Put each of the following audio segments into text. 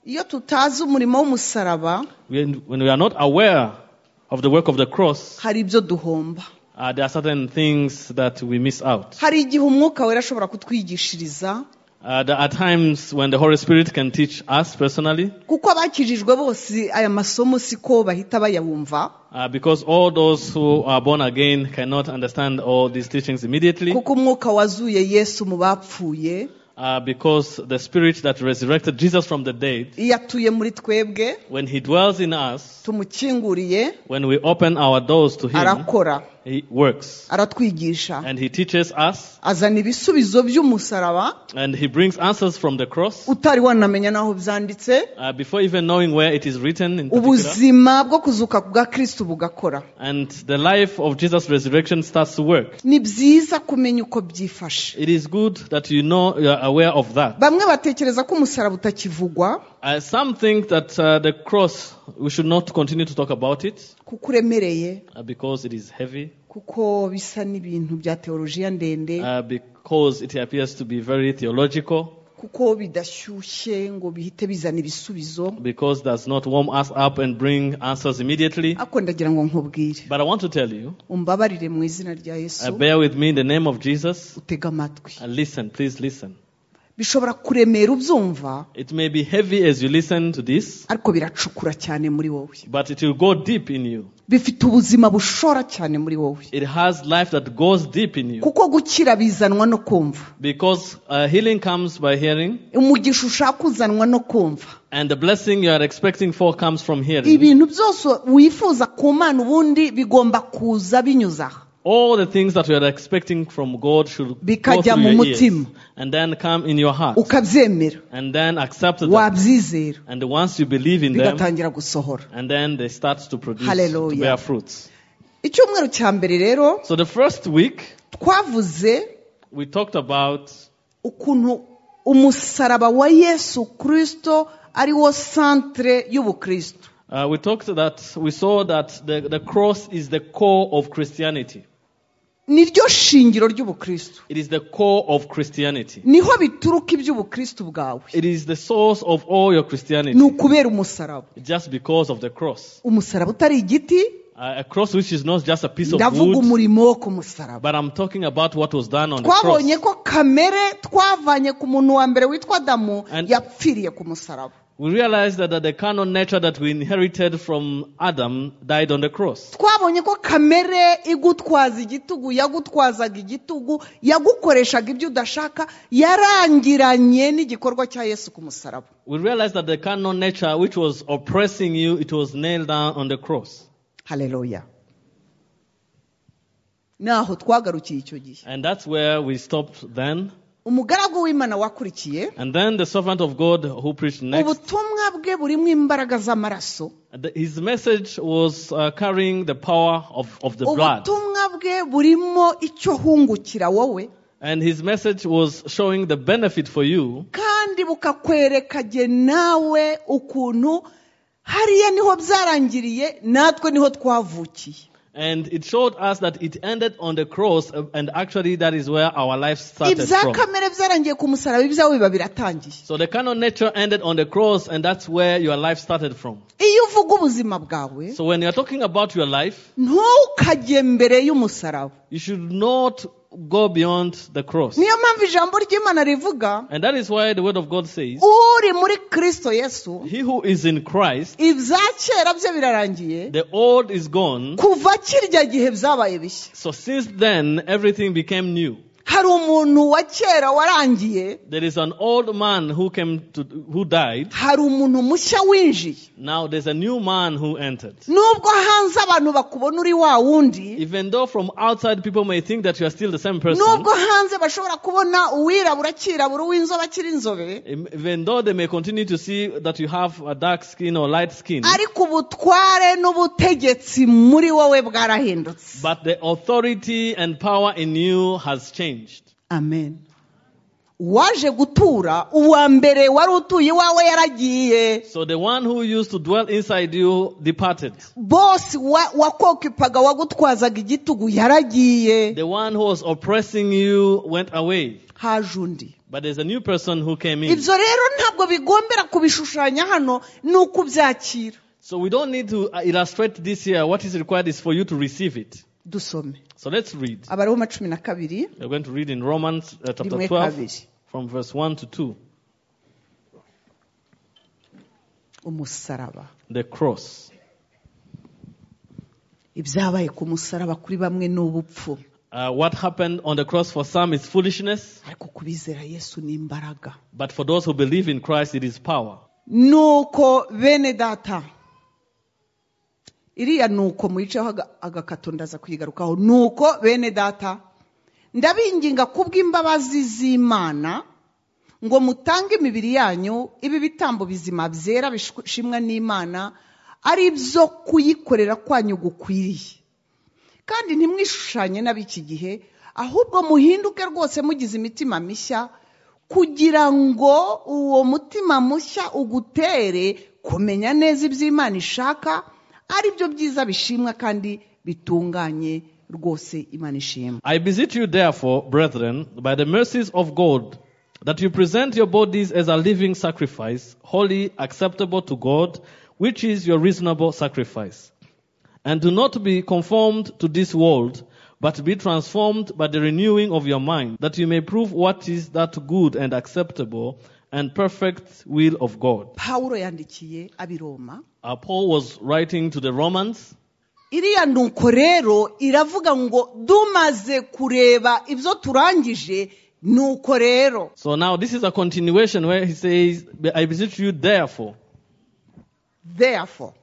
Iyo tutazi umurimo w'umusaraba When, when we are not aware of the work of the cross, hari ibyo duhomba uh, there are certain things that we miss out. hari igihe umwuka wera ashobora kutwigishiriza Uh, there are times when the Holy Spirit can teach us personally, kuko abakijijwe bose aya masomo siko bahita bayabumva uh, because all those who are born again cannot understand all these teachings immediately, kuko umwuka wazuye yesu mu bapfuye uh, because the Spirit that resurrected Jesus from the dead, iyo atuye muri twebwe when He dwells in us, tumukinguriye when we open our doors to Him, arakora He works. aratwigisha And He teaches us, azana ibisubizo by'umusaraba and He brings answers from the cross. utari wanamenya n'aho byanditse Uh, before even knowing where it is written in particular, ubuzima bwo kuzuka bwa kirisitu bugakora and the life of Jesus' resurrection starts to work. ni byiza kumenya uko byifashe It is good that you know you are aware of that. bamwe batekereza ko umusaraba utakivugwa Uh, some think that uh, the cross, we should not continue to talk about it kuko uremereye uh, because it is heavy, kuko bisa n'ibintu bya teolojiya ndende uh, because it appears to be very theological, kuko bidashyushye ngo bihite bizana ibisubizo because it does not warm us up and bring answers immediately. ariko ndagira ngo nkubwire But I want to tell you, umbabarire mu izina rya uh, yesu bear with me in the name of Jesus. utega amatwi Uh, listen, please listen. bishobora kuremera ubyumva It may be heavy as you listen to this, ariko biracukura cyane muri wowe but it will go deep in you. bifite ubuzima bushora cyane muri wowe It has life that goes deep in you. kuko gukira bizanwa no kumva Because uh, healing comes by hearing, umugisha ushaka uzanwa no kumva and the blessing you are expecting for comes from hearing. ibintu byose wifuza ku mana ubundi bigomba kuza binyuze aha All the things that you are expecting from God should go Bikajya through mu your ears, mutima. and then come in your heart, ukabyemera and then accept them. wabyizera And once you believe in them, bigatangira gusohora and then they start to produce, Hallelujah. to bear fruits. icyumweru cya mbere rero So the first week twavuze we talked about ukuntu umusaraba wa yesu kirisito ari wo santere y'ubukristo uh, we talked that we saw that the, the cross is the core of Christianity. ni ryo shingiro ry'ubukristo It is the core of Christianity. niho bituruka iby'ubukristo bwawe It is the source of all your Christianity. ni ukubera umusaraba just because of the cross. umusaraba utari igiti Uh, a cross which is not just a piece of ndavuga wood, umurimo wo ku musaraba but I'm talking about what was done on the cross. twabonye ko kamere twavanye ku muntu wa mbere witwa adamu And- yapfiriye ku musaraba We realized that, that the carnal nature that we inherited from Adam died on the cross. twabonye ko kamere igutwaza igitugu yagutwazaga igitugu yagukoreshaga ibyo udashaka yarangiranye n'igikorwa cya yesu ku musaraba We realized that the carnal nature which was oppressing you, it was nailed down on the cross. haleluya naho twagarukiye icyo gihe And that's where we stopped then. umugaragu w'imana wakurikiye And then the servant of God who preached next, ubutumwa bwe burimo imbaraga z'amaraso the- his message was uh, carrying the power of, of the blood. ubutumwa bwe burimo icyo hungukira wowe And his message was showing the benefit for you kandi bukakwereka jye nawe ukuntu hariya niho byarangiriye natwe niho twavukiye And it showed us that it ended on the cross, uh, and actually that is where our life started ibya from. kamere byarangiye ku musaraba ibyawe biba biratangiye So the carnal nature ended on the cross, and that's where your life started from. iyo uvuga ubuzima bwawe So when you're talking about your life, ntukajye mbere y'umusaraba you should not go beyond the cross. niyo mpamvu ijambo ry'imana rivuga And that is why the word of God says, uri muri kirisito yesu He who is in Christ, ibya kera bye birarangiye the old is gone. kuva kirya gihe byabaye bishya So since then, everything became new. hari umuntu wa kera warangiye There is an old man who came to, who died. hari umuntu mushya winjiye Now there's a new man who entered. nubwo hanze abantu bakubona uri wa wundi Even though from outside people may think that you are still the same person, nubwo hanze bashobora kubona uwirabura kirabura uw'inzobe akiri inzobe even though they may continue to see that you have a dark skin or light skin, ariko ubutware n'ubutegetsi muri wowe bwarahindutse but the authority and power in you has changed. amen waje gutura uwa mbere wari utuye iwawe yaragiye So the one who used to dwell inside you departed. bose wa- wakokipaga wagutwazaga igitugu yaragiye The one who was oppressing you went away. haje undi But there's a new person who came in. ibyo rero ntabwo bigombera kubishushanya hano ni ukubyakira So we don't need to uh, illustrate this here. What is required is for you to receive it. dusome So let's read. abariho cumi na kabiri We're going to read in Romans uh, chapter rimwe 12 kabiri from verse 1 to 2. umusaraba The cross. ibyabaye ku musaraba kuri bamwe ni ubupfu Uh, what happened on the cross for some is foolishness, ariko kubizera yesu ni imbaraga but for those who believe in Christ, it is power. nuko bene data iriya nuko muyiceho aga- agakato ndaza kuyigarukaho nuko bene data ndabinginga kubw'imbabazi z'imana ngo mutange imibiri yanyu ibi bitambo bizima byera bishimwa n'imana ari byo kuyikorera kwanyu gukwiriye kandi ntimwishushanye n'ab'iki gihe ahubwo muhinduke rwose mugize imitima mishya kugira ngo uwo mutima mushya ugutere kumenya neza ibyo imana ishaka ari byo byiza bishimwa kandi bitunganye rwose imana ishimwa I beseech you, therefore, brethren, by the mercies of God, that you present your bodies as a living sacrifice, holy, acceptable to God, which is your reasonable sacrifice. And do not be conformed to this world, but be transformed by the renewing of your mind, that you may prove what is that good and acceptable and perfect will of God. pawulo yandikiye ab'i roma Uh, Paul was writing to the Romans. iriya nuko rero iravuga ngo dumaze kureba ibyo turangije nuko rero So now this is a continuation where he says, I beseech you, therefore. therefore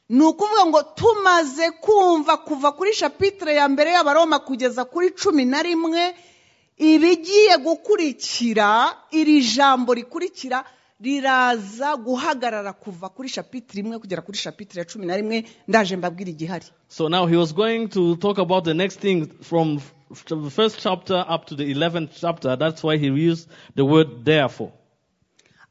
ni ukuvuga ngo tumaze kumva kuva kuri shapitire ya mbere y'abaroma kugeza kuri cumi na rimwe ibigiye gukurikira iri jambo rikurikira riraza guhagarara kuva kuri shapitire imwe kugera kuri shapitire ya cumi na rimwe ndaje mbabwira igihari So now he was going to talk about the next thing from f- f- the first chapter up to the 11th chapter. That's why he used the word therefore.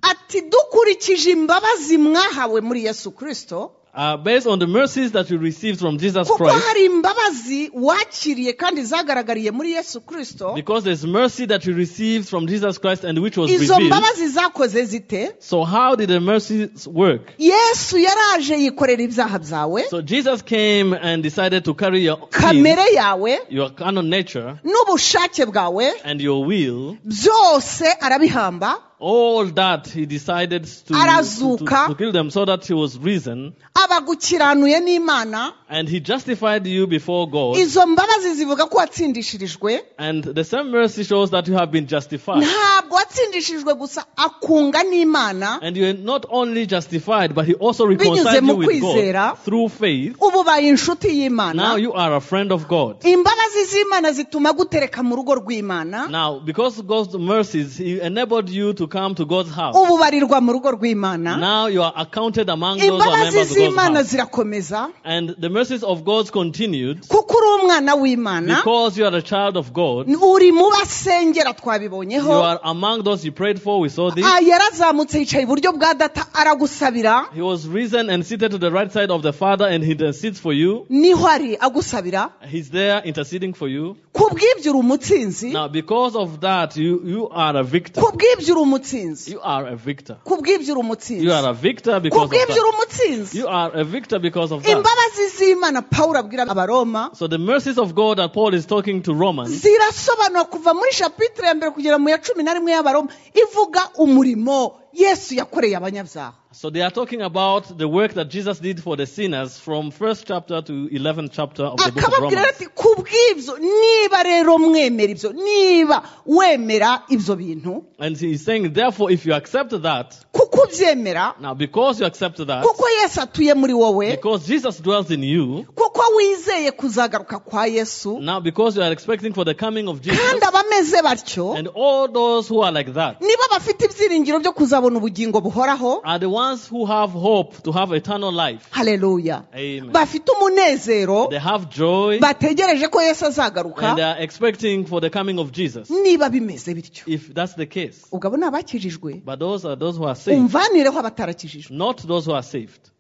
ati dukurikije imbabazi mwahawe muri yesu kirisito Uh, based on the mercies that you received from Jesus kuko Christ, hari imbabazi wakiriye kandi zagaragariye muri yesu kirisito because there's mercy that you received from Jesus Christ and which was izo revealed. mbabazi zakoze zite So how did the mercies work? yesu yaraje yikorera ibyaha byawe So Jesus came and decided to carry your sin, kamere yawe your canon nature n'ubushake bwawe and your will. byose arabihamba All that he decided to, to, to, Arazuka. to kill them so that he was risen aba agukiranuye n'imana and he justified you before God. izo mbabazi zivuga ko watsindishirijwe And the same mercy shows that you have been justified. ntabwo watsindishijwe gusa akunga n'imana And you are not only justified, but he also Binyuze reconciled mu you with kwizera. God through faith. ubu ubaye inshuti y'imana Now you are a friend of God. imbabazi z'imana zituma gutereka mu rugo rw'imana Now, because of God's mercies, he enabled you to come to God's house. ubu barirwa mu rugo rw'imana Now you are accounted among those who are imbabazi members of God's z'imana house. zirakomeza And the mercies of God continued kuko uri umwana w'imana because you are a child of God. uri mu basengera You twabibonyeho are among those you prayed for. We saw this. Ah, yarazamutse yicaye iburyo bwa data aragusabira He was risen and seated to the right side of the Father, and he intercedes for you. niho ari agusabira He's there interceding for you. ku bw'ibyo uri umutsinzi Now, because of that, you, you are a victor. ku bw'ibyo uri umutsinzi You are a victor. ku bw'ibyo uri You umutsinzi are a victor ku because of bw'ibyo uri that. umutsinzi You are a victor because of that. imbabazi z'imana pawulo abwira abaroma So the mercies of God that Paul is talking to Romans, zirasobanura kuva muri shapitire ya mbere kugera mu ya cumi na rimwe y'abaroma ivuga umurimo yesu yakoreye abanyabyaha so they are talking about the work that Jesus did for the sinners from first chapter to 11th chapter of the book of akababwira Romans. ati ku bw'ibyo niba rero mwemera ibyo niba wemera ibyo bintu And he's saying, therefore, if you accept that, kuko ubyemera now because you accept that, kuko yesu atuye muri wowe because Jesus dwells in you, kuko wizeye kuzagaruka kwa yesu now because you are expecting for the coming of Jesus, kandi abameze batyo and all those who are like that nibo bafite ibyiringiro byo kuzabona ubugingo buhoraho are the ones who have hope to have eternal life. haleluya Amen. bafite umunezero They have joy bategereje ko yesu azagaruka and they are expecting for the coming of Jesus. niba bimeze bityo If that's the case. ubwo abo ni abakijijwe But those are those who are saved, umvanireho abatarakijijwe not those who are saved.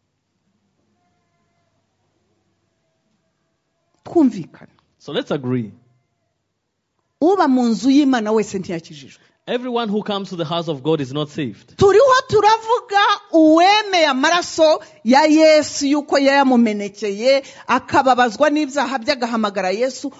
twumvikana So let's agree. uba mu nzu y'imana wese ntiyakijijwe Everyone who comes to the house of God is not saved. turiho turavuga uwemeye amaraso ya yesu yuko yayamumenekeye akababazwa n'ibyaha bye agahamagara yesu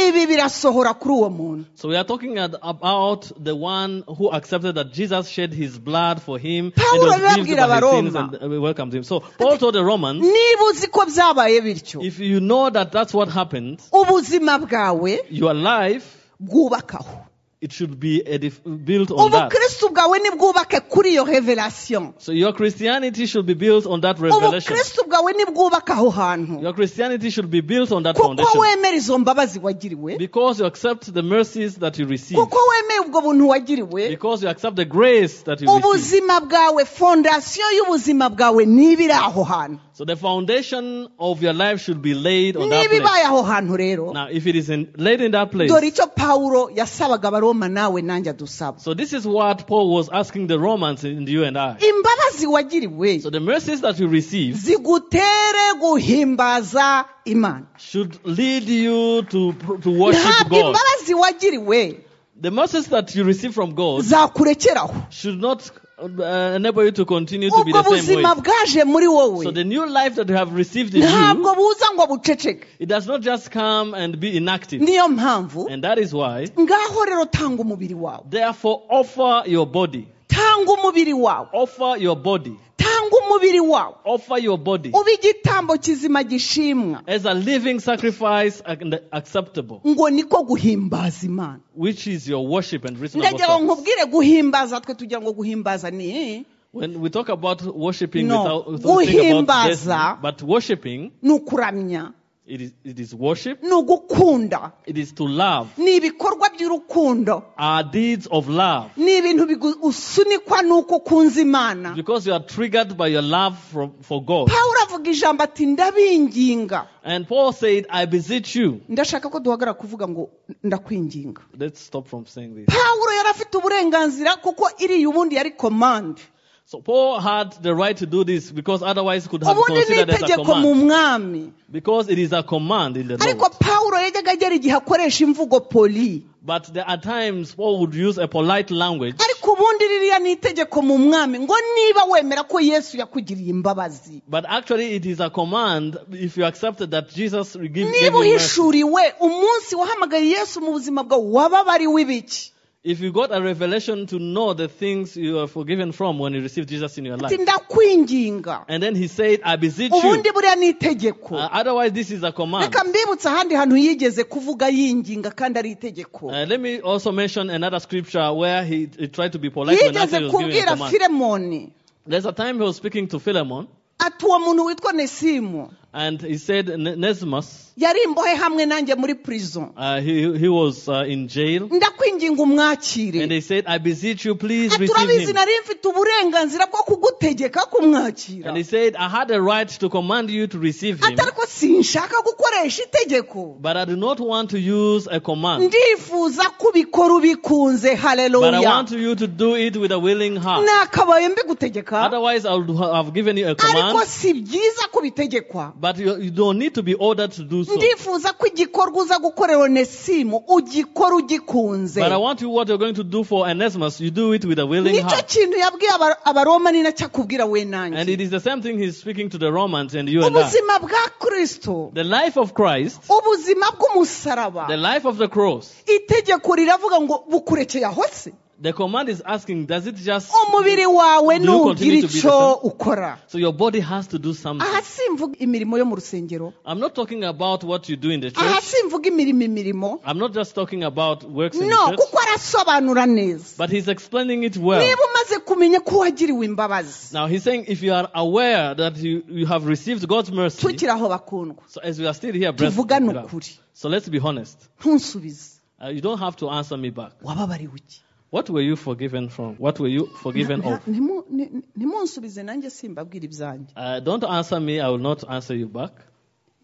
ibi birasohora kuri uwo muntu So we are talking at, about the one who accepted that Jesus shed his blood for him Paulo and was healed arababwira by his sins Abaroma. and uh, welcomed him. So Paul told the Romans, niba uzi ko byabaye bityo if you know that that's what happened, ubuzima bwawe your life bwubakaho it should be edif- built on that. ubukristo bwawe nibwubake kuri iyo revelation So your Christianity should be built on that revelation. ubukristo bwawe nibwubake aho hantu Your Christianity should be built on that kuko foundation wemera izo mbabazi wagiriwe because you accept the mercies that you receive, kuko wemeye ubwo buntu wagiriwe because you accept the grace that you receive. ubuzima bwawe fondasiyo y'ubuzima bwawe n'ibiri aho hantu So the foundation of your life should be laid on that place. n'ibibaye aho hantu rero Now, if it is in, laid in that place, dore icyo pawulo yasabaga abaroma nawe nanjye adusaba so this is what Paul was asking the Romans and you and I. imbabazi wagiriwe So the mercies that you receive zigutere guhimbaza imana should lead you to pr- to worship ntabwo God. imbabazi wagiriwe The mercies that you receive from God zakurekeraho should not uh, enable you to continue to be ubwo the same buzima way. bwaje muri wowe So the new life that you have received in ntabwo you, buza ngo buceceke it does not just come and be inactive. niyo mpamvu And that is why, ngaho rero tanga umubiri wawe therefore, offer your body. tanga umubiri wawe Offer your body. tanga umubiri wawe Offer your body ube igitambo kizima gishimwa as a living sacrifice and acceptable, ngo niko guhimbaza imana which is your worship and reasonable ndagira ngo service. nkubwire guhimbaza twe tugira ngo guhimbaza ni When we talk about worshiping No. without, without thinking about this, Guhimbaza. but worshiping, ni ukuramya it is, it is worship, ni ugukunda it is to love. ni ibikorwa by'urukundo Our deeds of love. ni ibintu bigu- usunikwa n'uko ukunze imana Because you are triggered by your love from, for God. pawulo avuga ijambo ati ndabinginga And Paul said, I beseech you. ndashaka ko duhagarara kuvuga ngo ndakwinginga Let's stop from saying this. pawulo yari afite uburenganzira kuko iriya ubundi yari komande So Paul had the right to do this because otherwise could have ubundi ni considered it as a itegeko mu command. mwami Because it is a command in the ariko law. pawulo yajyaga agera igihe akoresha imvugo poli But there are times Paul would use a polite language ariko ubundi ririya ni itegeko mu mwami ngo niba wemera ko yesu yakugiriye imbabazi But actually, it is a command if you accepted that Jesus give, gave you niba mercy. uhishuriwe umunsi wahamagaye yesu mu buzima bwawe wababariwe ibiki If you got a revelation to know the things you are forgiven from when you received Jesus in your ati life. ndakwinginga And then he said, I beseech you. ubundi buriya ni itegeko Uh, otherwise, this is a command. reka mbibutse ahandi hantu yigeze kuvuga yinginga kandi ari itegeko Uh, let me also mention another scripture where he, he tried to be polite when yigeze actually he was giving a kubwira command. filemoni There's a time he was speaking to Philemon, ati uwo muntu witwa nesimu and he said, "Ne- Nesmus, yari imbohe hamwe nanjye muri prison uh, he, he was uh, in jail, ndakwinginga and umwakire they said, I beseech you, please ati receive urabizi him. nari mfite uburenganzira bwo kugutegeka kumwakira And he said, I had a right to command you to receive him, ati ariko sinshaka gukoresha itegeko but I do not want to use a command, ndifuza ko ubikora ubikunze but I haleluya want you to do it with a willing heart. nakabaye mbigutegeka Otherwise, I would ha- have given you a ariko command, si byiza kubitegekwa but you, you don't need to be ordered to do so. ndifuza ko igikorwa uza gukorera onesimu ugikora ugikunze But I want you what you're going to do for Onesimus, you do it with a willing nicyo heart. kintu yabwiye aba- abaroma ni nacyo akubwira we nanjye And it is the same thing he's speaking to the Romans and you and I. ubuzima bwa kristo The life of Christ, ubuzima bw'umusaraba the life of the cross, itegeko riravuga ngo bukurekeye aho se the command is asking, does it just umubiri wawe Do you ntugira continue to be icyo the same? ukora so your body has to do something? aha simvuga imirimo yo mu rusengero I'm not talking about what you do in the aha church. simvuga imirimo imirimo I'm not just talking about works in no the church. kuko arasobanura neza But he's explaining it well. niba umaze kumenya ko wagiriwe imbabazi Now he's saying if you are aware that you, you have received God's mercy, tukiri aho bakundwa so as we are still here, tuvugane brethren, ukuri so let's be honest. ntusubize Uh, you don't have to answer me back. wababariwe iki What were you forgiven from? What were you forgiven Na- of? nimu- ni- ntimunsubize nanjye simbabwira ibyanjye Uh, don't answer me, I will not answer you back.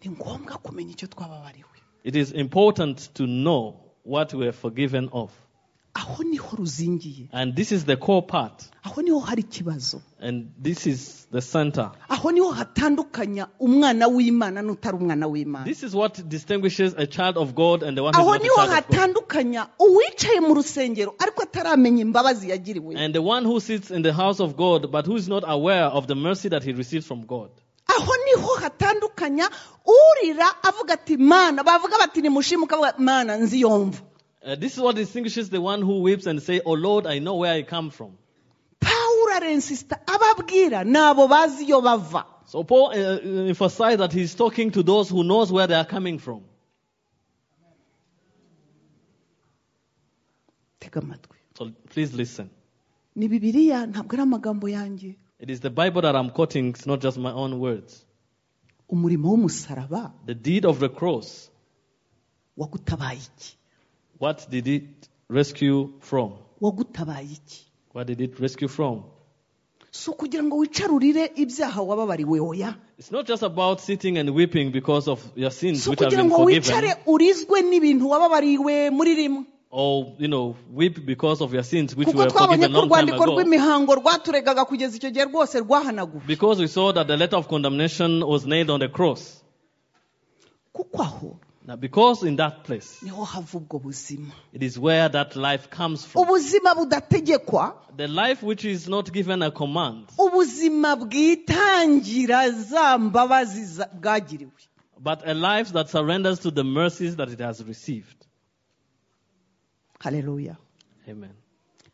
ni ngombwa kumenya icyo twababariwe It is important to know what we are forgiven of. aho niho ruzingiye And this is the core part. aho niho hari ikibazo And this is the center. aho niho hatandukanya umwana w'imana n'utari umwana w'imana This is what distinguishes a child of God and the one who is aho not a niho child of God. hatandukanya uwicaye mu rusengero ariko ataramenya imbabazi yagiriwe And the one who sits in the house of God but who is not aware of the mercy that he receives from God. aho niho hatandukanya urira avuga ati mana bavuga bati nimushimuka avuga mana nzi yomva Uh, this is what distinguishes the one who weeps and say, Oh Lord, I know where I come from. pawulo arensisita ababwira nabo bazi iyo bava So Paul uh, uh, emphasized that he's talking to those who knows where they are coming from. tega amatwi So please listen. ni bibiliya ntabwo ari amagambo yanjye It is the Bible that I'm quoting, it's not just my own words. umurimo w'umusaraba The deed of the cross. wagutabaye iki What did it rescue from? wagutabaye iki What did it rescue from? si ukugira ngo wicarurire ibyaha wababariwe oya It's not just about sitting and weeping because of your sins si which have ukugira been ngo forgiven, wicare urizwe n'ibintu wababariwe muri rimwe or you know, weep because of your sins which kuko were twabonye forgiven ko long time urwandiko ago. rw'imihango rwaturegaga kugeza icyo gihe rwose rwahanaguwe Because we saw that the letter of condemnation was nailed on the cross. kuko aho Now, because in that place, niho hava ubwo buzima it is where that life comes from. ubuzima budategekwa The life which is not given a command, ubuzima bwitangira za mbabazi za- bwagiriwe but a life that surrenders to the mercies that it has received. haleluya Amen.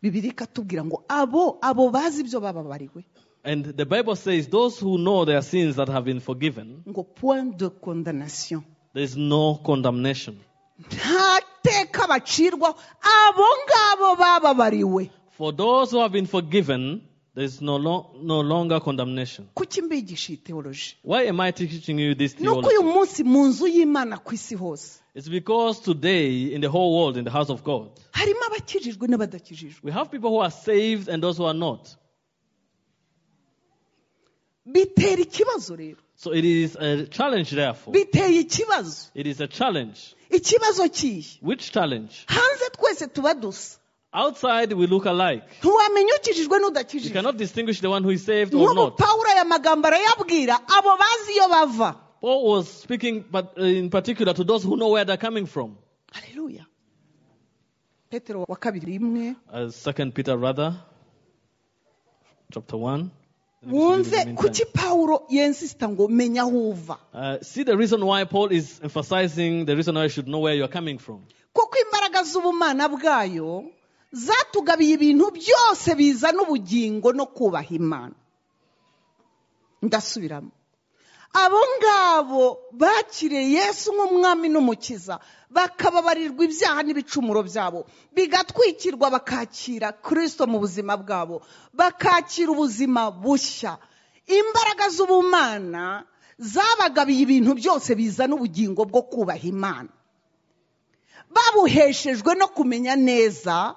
bibiri ikatubwira ngo abo abo bazi ibyo bababariwe And the Bible says those who know their sins that have been forgiven, ngo point de condamnation there is no condemnation. nta teka bacirwaho abo ngabo bababariwe For those who have been forgiven, there is no, lo- no longer condemnation. kuki mbigisha iyi teoloji Why am I teaching you this nuko uyu theology? munsi mu nzu y'imana ku isi hose It's because today, in the whole world, in the house of God, harimo abakijijwe n'abadakijijwe we have people who are saved and those who are not. bitera ikibazo rero So it is a challenge, therefore. biteye ikibazo It is a challenge. ikibazo kihe Which challenge? hanze twese tuba dusa Outside, we look alike. ntiwamenya ukijijwe You n'udakijijwe cannot distinguish the one who is saved or nk'ubu not. pawulo aya magambo arayabwira abo bazi iyo bava Paul was speaking, but uh, in particular, to those who know where they're coming from. haleluya petero wa kabiri rimwe Uh, Second Peter, rather, chapter one. Let me just wumve read it in the meantime. kuki pawulo yensisita ngo menya aho uva Uh, see the reason why Paul is emphasizing the reason why you should know where you're coming from. kuko imbaraga z'ubumana bwayo zatugabiye ibintu byose bizana ubugingo no kubaha imana ndasubiramo abo ngabo bakiriye yesu nk'umwami n'umukiza bakababarirwa ibyaha n'ibicumuro byabo bigatwikirwa bakakira kirisito mu buzima bwabo bakakira ubuzima bushya imbaraga z'ubumana zabagabiye ibintu byose bizana ubugingo bwo kubaha imana babuheshejwe no kumenya neza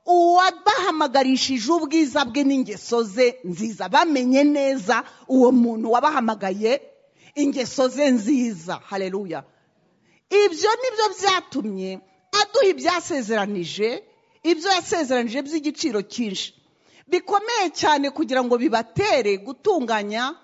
uwabahamagarishije ubwiza bwe n'ingeso ze nziza bamenye neza uwo muntu wabahamagaye ingeso ze nziza hareruya ibyo nibyo byatumye aduha ibyasezeranije ibyo yasezeranije by'igiciro cyinshi bikomeye cyane kugira ngo bibatere gutunganya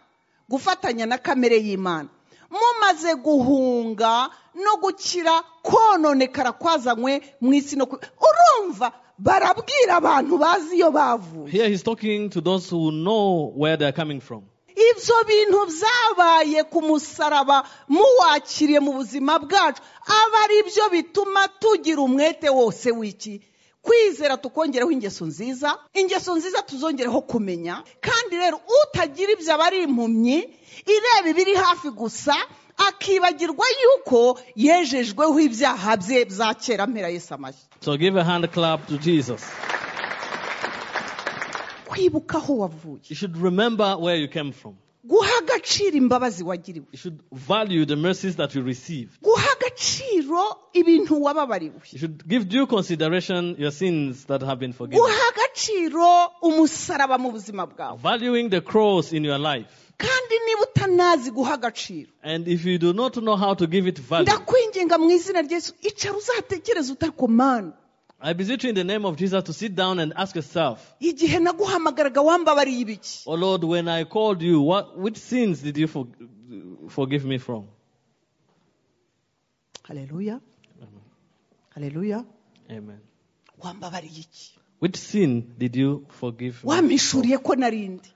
gufatanya na kamere y'imana mumaze guhunga no gukira kononekara kwazanywe mu isi no ku- urumva barabwira abantu bazi iyo bavuye Here he's talking to those who know where they're coming from. ibyo bintu byabaye ku musaraba muwakiriye mu buzima bwacu aba ari byo bituma tugira umwete wose w'iki kwizera tukongereho ingeso nziza ingeso nziza tuzongereho kumenya kandi rero utagira ibyo aba ari impumyi ireba ibiri hafi gusa akibagirwa yuko yejejweho ibyaha bye bya kera mpera Yesu amashyi So give a hand clap to Jesus. kwibuka aho wavuye You should remember where you came from. guha agaciro imbabazi wagiriwe You should value the mercies that you received. guha agaciro ibintu wababariwe You should give due consideration your sins that have been forgiven. guha agaciro umusaraba mu buzima bwawe Valuing the cross in your life. kandi niba utanazi guha agaciro And if you do not know how to give it value, ndakwinginga mu izina rya yesu icara uzatekereze utari ku mana I beseech you in the name of Jesus to sit down and ask yourself, igihe naguhamagaraga wambabariye ibiki Oh Lord, when I called you, what, which sins did you for, forgive me from? haleluya haleluya Amen. wambabariye iki Which sin did you forgive me? from? wampishuriye ko narindi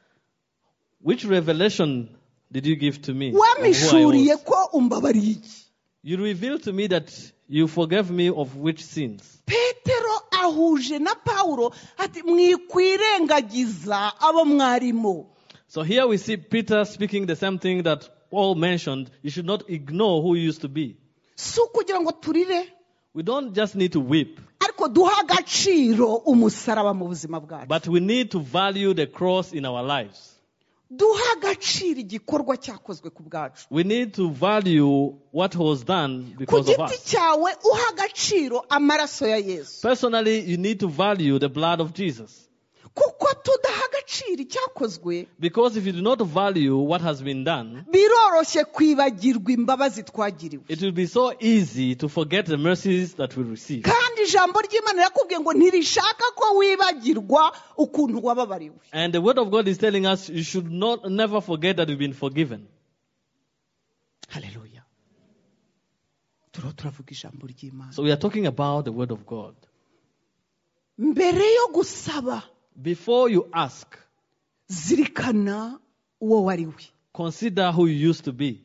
Which revelation did you give to me? of who I wampishuriye was? ko umbabariye iki You revealed to me that you forgave me of which sins? petero ahuje na pawulo ati mwikwirengagiza abo mwarimo So here we see Peter speaking the same thing that Paul mentioned. You should not ignore who you used to be. si ukugira ngo turire We don't just need to weep, ariko duhe agaciro umusaraba mu buzima bwacu but we need to value the cross in our lives. duhe agaciro igikorwa cyakozwe ku bwacu We need to value what was done ku because of giti us. cyawe uha agaciro amaraso ya yesu Personally, you need to value the blood of Jesus. kuko tudaha agaciro icyakozwe Because if you do not value what has been done, biroroshye kwibagirwa imbabazi twagiriwe it will be so easy to forget the mercies that we receive. kandi ijambo ry'imana rirakubwiye ngo ntirishaka ko wibagirwa ukuntu wababariwe And the word of God is telling us you should not never forget that you've been forgiven. haleluya turiho turavuga ijambo ry'imana So we are talking about the word of God. mbere yo gusaba Before you ask, zirikana uwo wariwe consider who you used to be.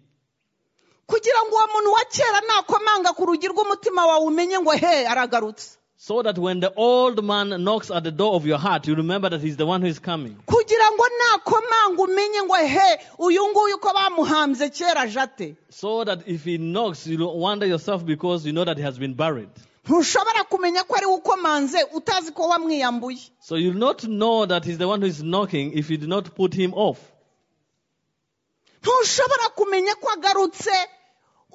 kugira ngo uwo muntu wa kera nakomanga ku rugi rw'umutima wawe umenye ngo he aragarutse So that when the old man knocks at the door of your heart, you remember that he's the one who is coming. kugira ngo nakomanga umenye ngo he uyu nguyu ko bamuhambye kera aje ate So that if he knocks, you don't wonder yourself because you know that he has been buried. ntushobora kumenya ko ari we ukomanze utazi ko wamwiyambuye So you'll not know that he's the one who is knocking if you do not put him off. ntushobora kumenya ko agarutse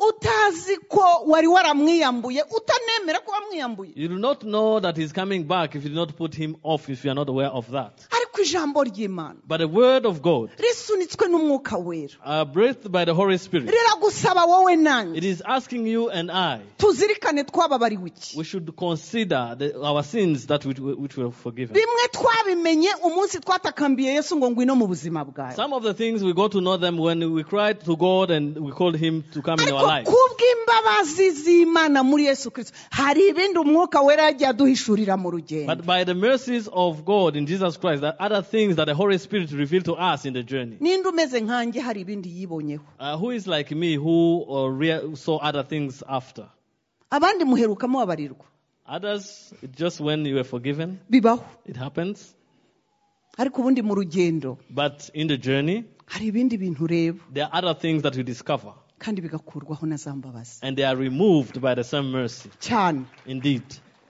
utazi ko wari waramwiyambuye utanemera ko wamwiyambuye You do not know that he's coming back if you do not put him off, if you are not aware of that. ariko ijambo ry'imana But the word of God, risunitswe n'umwuka wera uh, breathed by the Holy Spirit, riragusaba wowe nanjye it is asking you and I, tuzirikane twababariwe iki we should consider the, our sins that we, which were forgiven. bimwe twabimenye umunsi twatakambiye yesu ngo ngwino mu buzima bwawe Some of the things we got to know them when we cried to God and we called him to come in our ariko life. kubw'imbabazi z'imana muri yesu kirisito hari ibindi umwuka wera yagiye aduhishurira mu rugendo But by the mercies of God in Jesus Christ, there are other things that the Holy Spirit revealed to us in the journey. ninde umeze nkanjye hari ibindi yibonyeho Uh, who is like me who uh, rea- saw other things after? abandi muheruka mubabarirwa Others, it's just when you were forgiven, bibaho it happens. ariko ubundi mu rugendo But in the journey, hari ibindi bintu ureba there are other things that you discover, kandi bigakurwaho na za mbabazi and they are removed by the same mercy. cyane Indeed.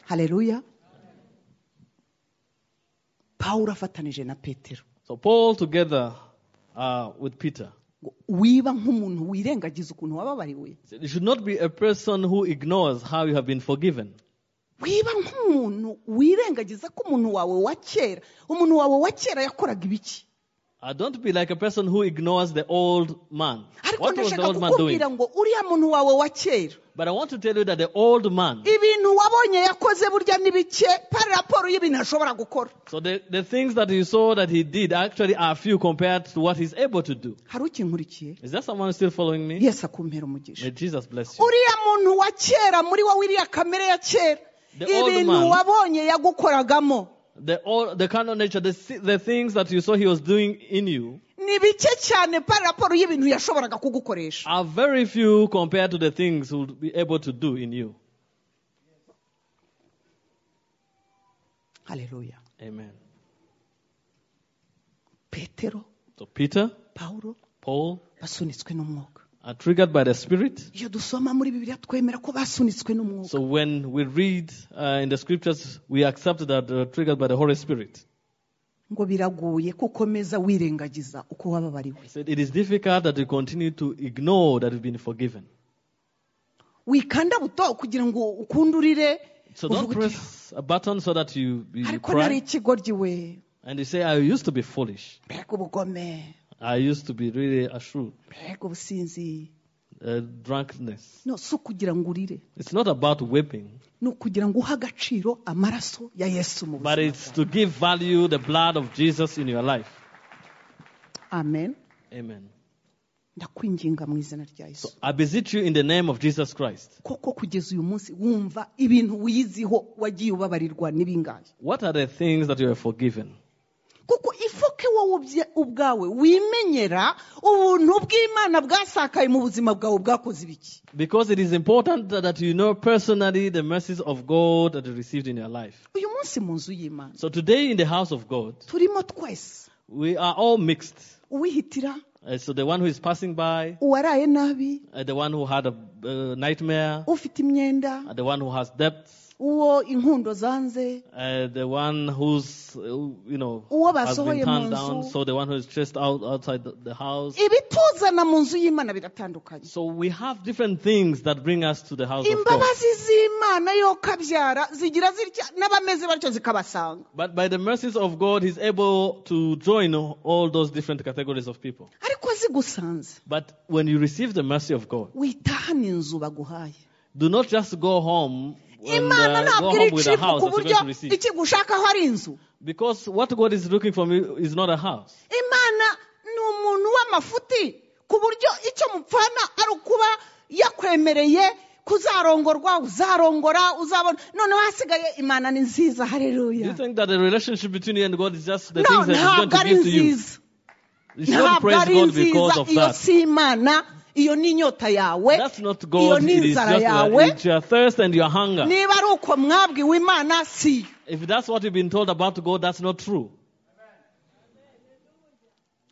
haleluya pawulo afatanije na petero So Paul, together uh, with Peter, ngo wiba nk'umuntu wirengagiza ukuntu wababariwe said, you should not be a person who ignores how you have been forgiven. wiba nk'umuntu wirengagiza ko umuntu wawe wa kera umuntu wawe wa kera yakoraga ibiki Uh, don't be like a person who ignores the old man. ariko What was the ndashaka old man doing? kukubwira ngo uriya muntu wawe wa kera But I want to tell you that the old man, ibintu wabonye yakoze burya ni bike pari raporo y'ibintu ashobora gukora so the, the things that you saw that he did actually are few compared to what he's able to do. hari ukinkurikiye Is there someone still following me? yesu akumpera umugisha May Jesus bless you. uriya muntu wa kera muri wowe iriya kamere ya kera The old ibintu man. wabonye yagukoragamo The, all, the carnal nature, the, si- the things that you saw he was doing in you ni bike cyane pari raporo y'ibintu yashoboraga kugukoresha are very few compared to the things he'll be able to do in you. haleluya Amen. petero So Peter, pawulo Paul basunitswe n'umwuka are triggered by the Spirit. iyo dusoma muri bibiliya twemera ko basunitswe n'umwuka So when we read uh, in the scriptures, we accept that they were triggered by the Holy Spirit. ngo biragoye ko ukomeza wirengagiza uko wababariwe He said, It is difficult that we continue to ignore that we've been forgiven. wikanda buto kugira ngo ukundurire So don't uvuge uti, press a button so that you, you you ariko nari cry ikigoryi we and you say, I used to be foolish. mbega ubugome I used to be really a shrewd. mbega ubusinzi uh, drunkenness. no si ukugira ngo urire It's not about whipping, ni ukugira ngo uhe agaciro amaraso ya yesu mu but buzima it's to give value the blood of Jesus in your life. amen Amen. ndakwinginga mu izina rya So yesu I beseech you in the name of Jesus Christ. koko kugeza uyu munsi wumva ibintu wiyiziho wagiye ubabarirwa n'ibingahe What are the things that you have forgiven? kuko ifoke wowe ubye- ubwawe wimenyera ubuntu bw'imana bwasakaye mu buzima bwawe bwakoze ibiki Because it is important that, that you know personally the mercies of God that you received in your life. uyu munsi mu nzu y'imana So today in the house of God, turimo twese we are all mixed. uwihitira Uh, so the one who is passing by, uwaraye nabi uh, the one who had a uh, nightmare, ufite imyenda uh, the one who has debts, uwo inkundo zanze uh, the one who's, uh, you know, Uwo has been basohoye turned mu down, nzu. so the one who is chased out outside the, the house. ibituzana mu nzu y'imana biratandukanye So we have different things that bring us to the house of God. imbabazi z'imana yo kabyara zigira zitya n'abameze batyo zikabasanga But by the mercies of God, He's able to join all those different categories of people. ariko zigusanze But when you receive the mercy of God, witahane inzu baguhaye do not just go home and imana uh, ntabwo go iri home with a icifu house ku that you're buryo going to receive. ikigushakaho ari inzu Because what God is looking for me is not a house. imana ni umuntu w'amafuti ku buryo icyo mupfana ari ukuba yakwemereye kuzarongorwa uzarongora uzabona noneho hasigaye imana ni nziza Do You hareruya think that the relationship between you and God is just the no things that He's going ntabwo to ari give to you? nziza You should ntabwo praise ari God because nziza of iyo that. si imana iyo ni inyota yawe That's not iyo God. ni It is inzara just uh, yawe it's your thirst and your hunger. niba ari uko mwabwiwe imana si yo. If that's what you've been told about God, that's not true.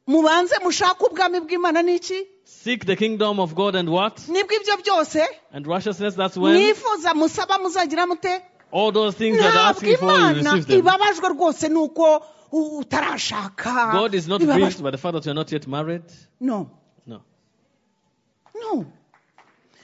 mubanze mushake ubwami bw'imana ni iki Seek the kingdom of God and what? nibwo ibyo byose And righteousness, that's when mwifuza musaba muzagira mute all those things that are ntabwo asking for, you imana receive them. ibabajwe rwose nuko u- utarashaka God is not Ibabajwe- grieved by the fact that you're not yet married. no No. no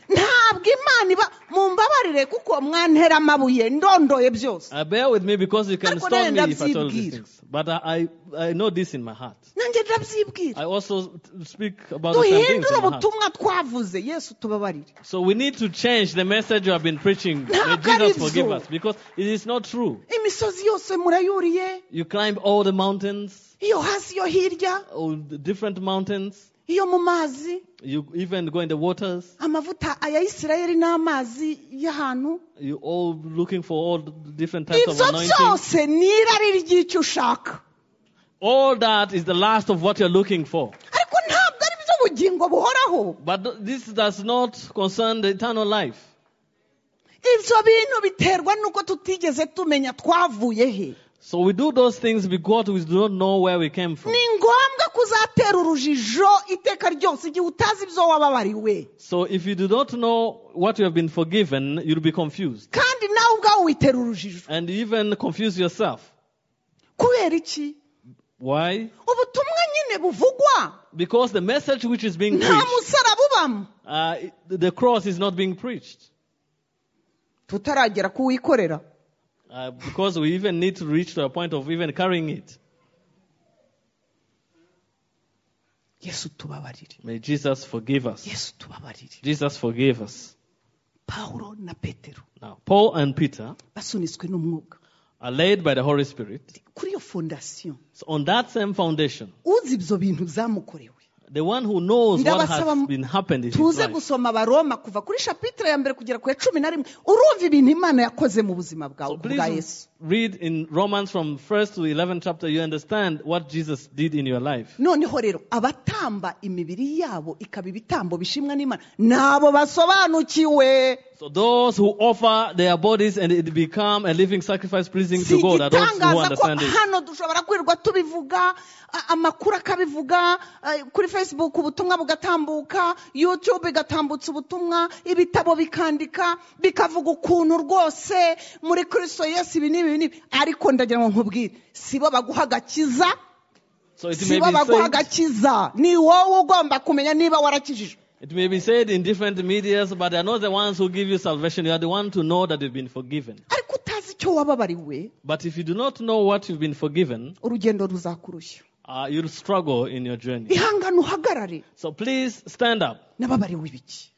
ntabwo imana iba mumbabarire kuko mwantera amabuye ndondoye byose Uh, bear with me because you can Ariko stone me nayo if I tell you ndabyibwira. these things. But I, I, I know this in my heart. nanjye ndabyibwira I also t- speak about the same things duhindure in my heart. ubutumwa twavuze yesu tubabarire So we need to change the message you have been preaching. May Ntabwo Jesus ari byo. forgive us because it is not true. imisozi yose murayuriye You climb all the mountains, iyo hasi iyo hirya all the different mountains. iyo mu mazi You even go in the waters. amavuta aya isirayeli n'amazi y'ahantu You all looking for all the different types of ibyo anointing. byose ni irari ry'icyo ushaka All that is the last of what you're looking for. ariko ntabwo ari byo bugingo buhoraho But th- this does not concern the eternal life. ibyo bintu biterwa n'uko tutigeze tumenya twavuye he So we do those things because we do not know where we came from. ni ngombwa kuzatera urujijo iteka ryose igihe utazi ibyo wababariwe So if you do not know what you have been forgiven, you'll be confused. kandi nawe ubwawe witera urujijo And you even confuse yourself. kubera iki Why? ubutumwa nyine buvugwa Because the message which is being nta preached, musaraba ubamo uh, it- the cross is not being preached. tutaragera kuwikorera Uh, because we even need to reach to a point of even carrying it. yesu tubabarire May Jesus forgive us. yesu tubabarire Jesus forgive us. pawulo na petero Now, Paul and Peter basunitswe n'umwuka are laid by the Holy Spirit. kuri iyo fondasiyo So on that same foundation, uzi ibyo bintu byamukorewe the one who knows what has Ndabasaba- been happened in his tuze life. gusoma abaroma kuva kuri shapitire ya mbere kugera ku ya cumi na rimwe urumva ibintu imana yakoze mu buzima bwawe So ku bwa yesu please read in Romans from 1st to 11th chapter, you understand what Jesus did in your life. noneho rero abatamba imibiri yabo ikaba ibitambo bishimwa n'imana nabo basobanukiwe So those who offer their bodies and it become a living sacrifice pleasing si to God are those who igitangaza ko understand it. hano dushobora kwirirwa tubivuga a- amakuru akabivuga eh, kuri facebook ubutumwa bugatambuka youtube igatambutsa ubutumwa ibitabo bikandika bikavuga ukuntu rwose muri kristo yesu ibi n'ibi ibi n'ibi ariko ndagira ngo nkubwire sibo baguha agakiza So it may, sibo be baguha said, agakiza ni wowe ugomba kumenya niba warakijijwe it may be said in different medias, but they are not the ones who give you salvation. You are the one to know that you've been forgiven. ariko utazi icyo wababariwe But if you do not know what you've been forgiven, urugendo ruzakurushya uh, you'll struggle in your journey. ihangane uhagarare So please stand up. nababariwe ibiki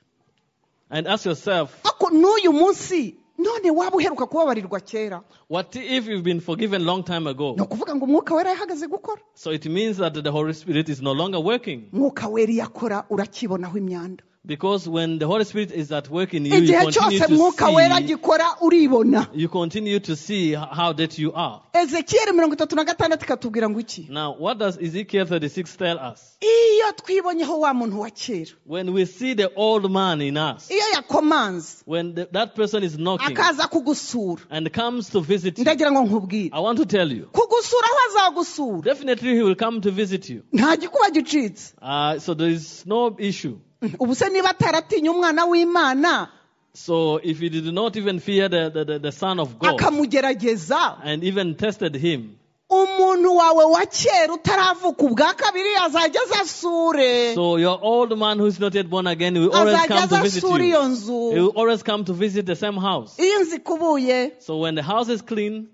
and ask yourself, ariko n'uyu munsi none waba uheruka kubabarirwa kera what if you've been forgiven long time ni ago? ukuvuga ngo umwuka wera yahagaze gukora So it means that the Holy Spirit is no longer working. umwuka wera iyo akora urakibonaho imyanda Because when the Holy Spirit is at work in you, you igihe continue cyose umwuka wera to see, agikora uribona you continue to see h- how dead you are. ezekiyeli mirongo itatu na gatandatu ikatubwira ngo iki Now, what does Ezekiel 36 tell us? iyo twibonyeho wa muntu wa kera When we see the old man in us, iyo yakomanze when the, that person is knocking akaza kugusura and comes to visit you, ndagira ngo nkubwire I want to tell you, kugusura aho azagusura definitely he will come to visit you. nta gikuba gicitse Uh, so there is no issue. ubu se niba ataratinya umwana w'imana So if he did not even fear the, the, the, the Son of God akamugerageza and even tested him, umuntu wawe wa kera utaravuka ubwa kabiri azajya aza asure so your old man who's not yet born again will always azajya come aza to visit asura iyo you. nzu He will always come to visit the same house. iyo nzu ikubuye So when the house is clean,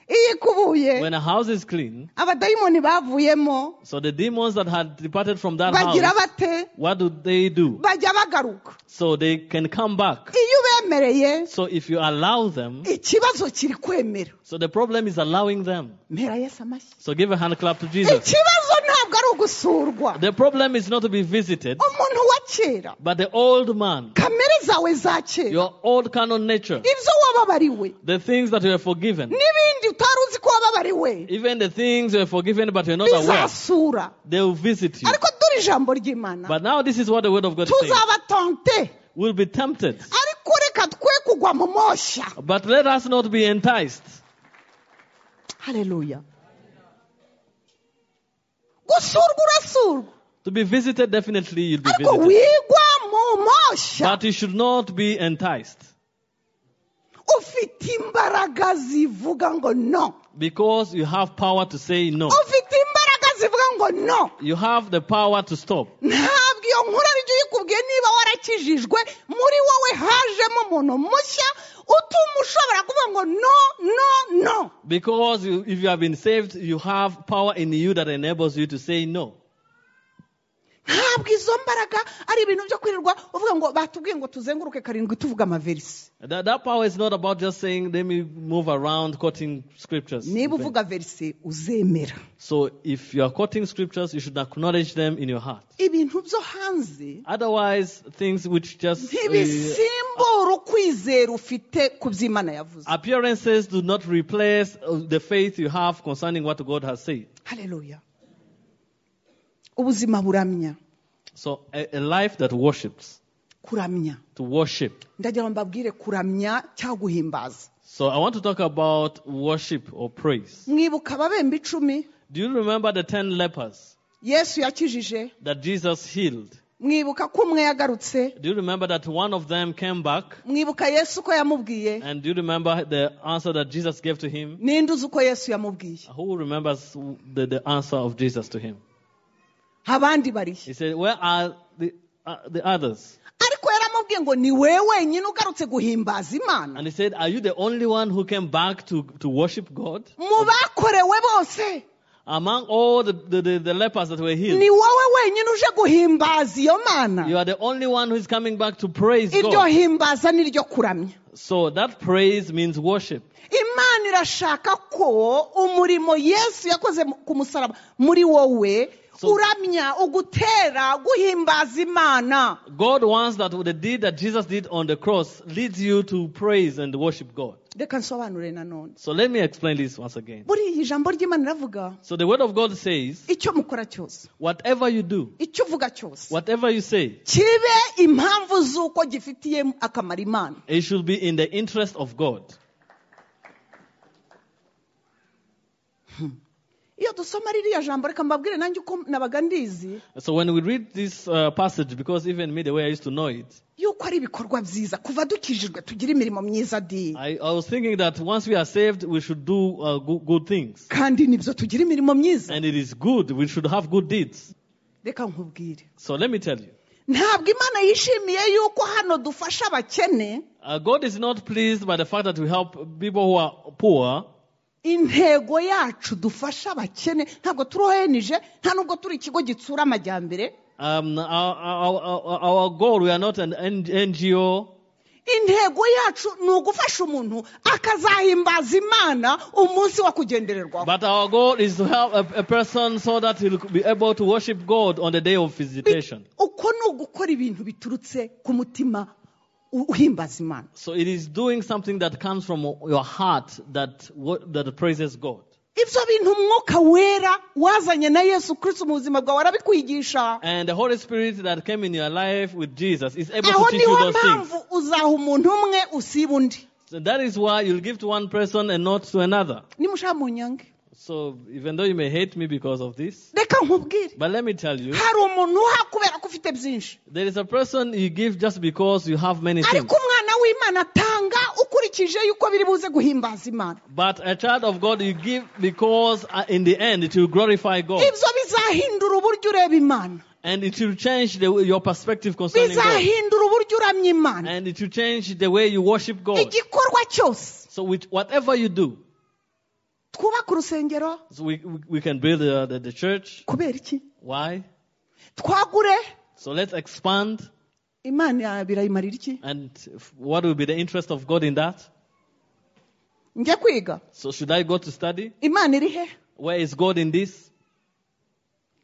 iyo ikubuye when a house is clean, abadayimoni bavuyemo so the demons that had departed from that bagira house, bate what do they do? bajya bagaruka So they can come back. iyo ubemereye So if you allow them, ikibazo kiri kwemera so the problem is allowing them. mera yesu amashyi So give a hand clap to Jesus. ikibazo ntabwo ari ugusurwa The problem is not to be visited, umuntu wa kera but the old man, kamere zawe za kera your old carnal nature, ibyo wababariwe the things that you are forgiven, n'ibindi utari uzi ko wababariwe even the things you are forgiven but you're not aware, bizasura they will visit you. ariko dore ijambo ry'imana But now this is what the word of God says. tuzabatante We'll be tempted, ariko reka twe kugwa mu moshya but let us not be enticed. hareruya gusurwa urasurwa To be visited, definitely you'll be ariko visited. wigwa mu moshya But you should not be enticed ufite imbaraga zivuga ngo no because you have power to say no. ufite imbaraga zivuga ngo no You have the power to stop. ntabwo iyo nkuru ari byo uyikubwiye niba warakijijwe muri wowe hajemo umuntu mushya utuma ushobora kuvuga ngo no no no Because you, if you have been saved, you have power in you that enables you to say no. ntabwo izo mbaraga ari ibintu byo kwirirwa uvuga ngo batubwiye ngo tuzenguruke karindwi tuvuga amaverisi That, that power is not about just saying, let me move around quoting scriptures. niba uvuga verisi uzemera So if you are quoting scriptures, you should acknowledge them in your heart. ibintu byo hanze Otherwise, things which just uh, ntibisimbura ukwizera ufite ku by'imana yavuze appearances do not replace uh, the faith you have concerning what God has said. hareruya ubuzima buramya So a, a life that worships, kuramya to worship. ndagira ngo mbabwire kuramya cyangwa guhimbaza So I want to talk about worship or praise. mwibuka ababembe icumi Do you remember the ten lepers yesu yakijije that Jesus healed? mwibuka ko umwe yagarutse Do you remember that one of them came back? mwibuka yesu ko yamubwiye And do you remember the answer that Jesus gave to him? ninde uzi uko yesu yamubwiye Who remembers the, the answer of Jesus to him? abandi barihe He said, Where are the, uh, the others? ariko yaramubwiye ngo ni we wenyine ugarutse guhimbaza imana And he said, Are you the only one who came back to, to worship God? mu bakorewe bose Among all the, the, the, the lepers that were healed, ni wowe wenyine uje guhimbaza iyo you mana are the only one who is coming back to praise iryo God. himbaza ni ryo kuramya So that praise means worship. imana irashaka ko umurimo yesu yakoze mu- ku musaraba muri wowe So- uramya ugutera guhimbaza imana God wants that the deed that Jesus did on the cross leads you to praise and worship God. reka nsobanure nanone So let me explain this once again. buriya ijambo ry'imana iravuga So the word of God says, icyo mukora cyose whatever you do, icyo uvuga cyose whatever you say, kibe impamvu z'uko gifitiye akamaro imana it should be in the interest of God. iyo dusoma ririya jambo reka mbabwire nanjye uko nabaga ndizi So when we read this uh, passage, because even me, the way I used to know it, yuko ari ibikorwa byiza kuva dukijijwe tugira imirimo myiza di I, I was thinking that once we are saved, we should do uh, good, good things. kandi nibyo tugira imirimo myiza And it is good. We should have good deeds. reka nkubwire So let me tell you. ntabwo imana yishimiye yuko hano dufasha abakene Uh, God is not pleased by the fact that we help people who are poor, intego yacu dufasha abakene ntabwo turohenije nta nubwo turi ikigo gitsura amajyambere Um, our, our, our- our goal, we are not an N- NGO. intego yacu ni ugufasha umuntu akazahimbaza imana umunsi wo kugendererwaho But our goal is to help a, a person so that he'll be able to worship God on the day of visitation. uko ni ugukora ibintu biturutse ku mutima u- uhimbaza imana So it is doing something that comes from your heart that, wo- that praises God. ibyo bintu umwuka wera wazanye na yesu kirisiti mu buzima bwawe arabikwigisha And the Holy Spirit that came in your life with Jesus is able aho to teach you niho those things. mpamvu uzaha umuntu umwe usiba undi So that is why you'll give to one person and not to another. nimushaka munyange So even though you may hate me because of this, reka nkubwire but let me tell you, hari umuntu uha kubera ko ufite byinshi there is a person you give just because you have many things. ariko umwana w'imana atanga ukurikije yuko biri buze guhimbaza imana But a child of God you give because uh, in the end it will glorify God. ibyo bizahindura uburyo ureba imana And it will change the, way- your perspective concerning God. bizahindura uburyo uramya imana And it will change the way you worship God. igikorwa cyose So with whatever you do, twubake urusengero so we, we, we can build uh, the, the church. kubera iki Why? twagure So let's expand. imana birayimarira iki And f- what will be the interest of God in that? njye kwiga So should I go to study? imana iri he Where is God in this?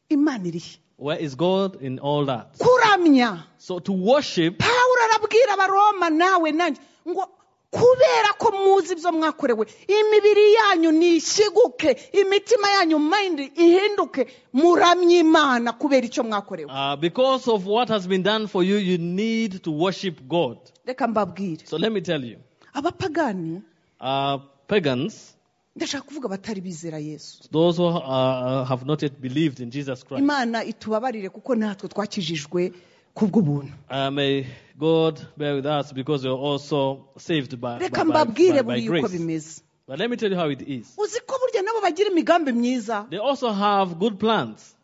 imana iri he Where is God in all that? kuramya So to worship, pawulo arabwira abaroma nawe nanjye ngo kubera ko muzi ibyo mwakorewe imibiri yanyu nishiguke imitima yanyu mayindi ihinduke muramye imana kubera icyo mwakorewe uh, because of what has been done for you, you need to worship God. reka mbabwire So let me tell you, abapagani uh, pagans, ndashaka kuvuga batari bizera yesu those who uh, have not yet believed in Jesus Christ, imana itubabarire kuko natwe twakijijwe kubw'ubuntu uh, may God bear with us because we are also saved by, by, reka by, by, mbabwire by buriya uko grace. bimeze But let me tell you how it is. uzi ko burya nabo bagira imigambi myiza They also have good plans.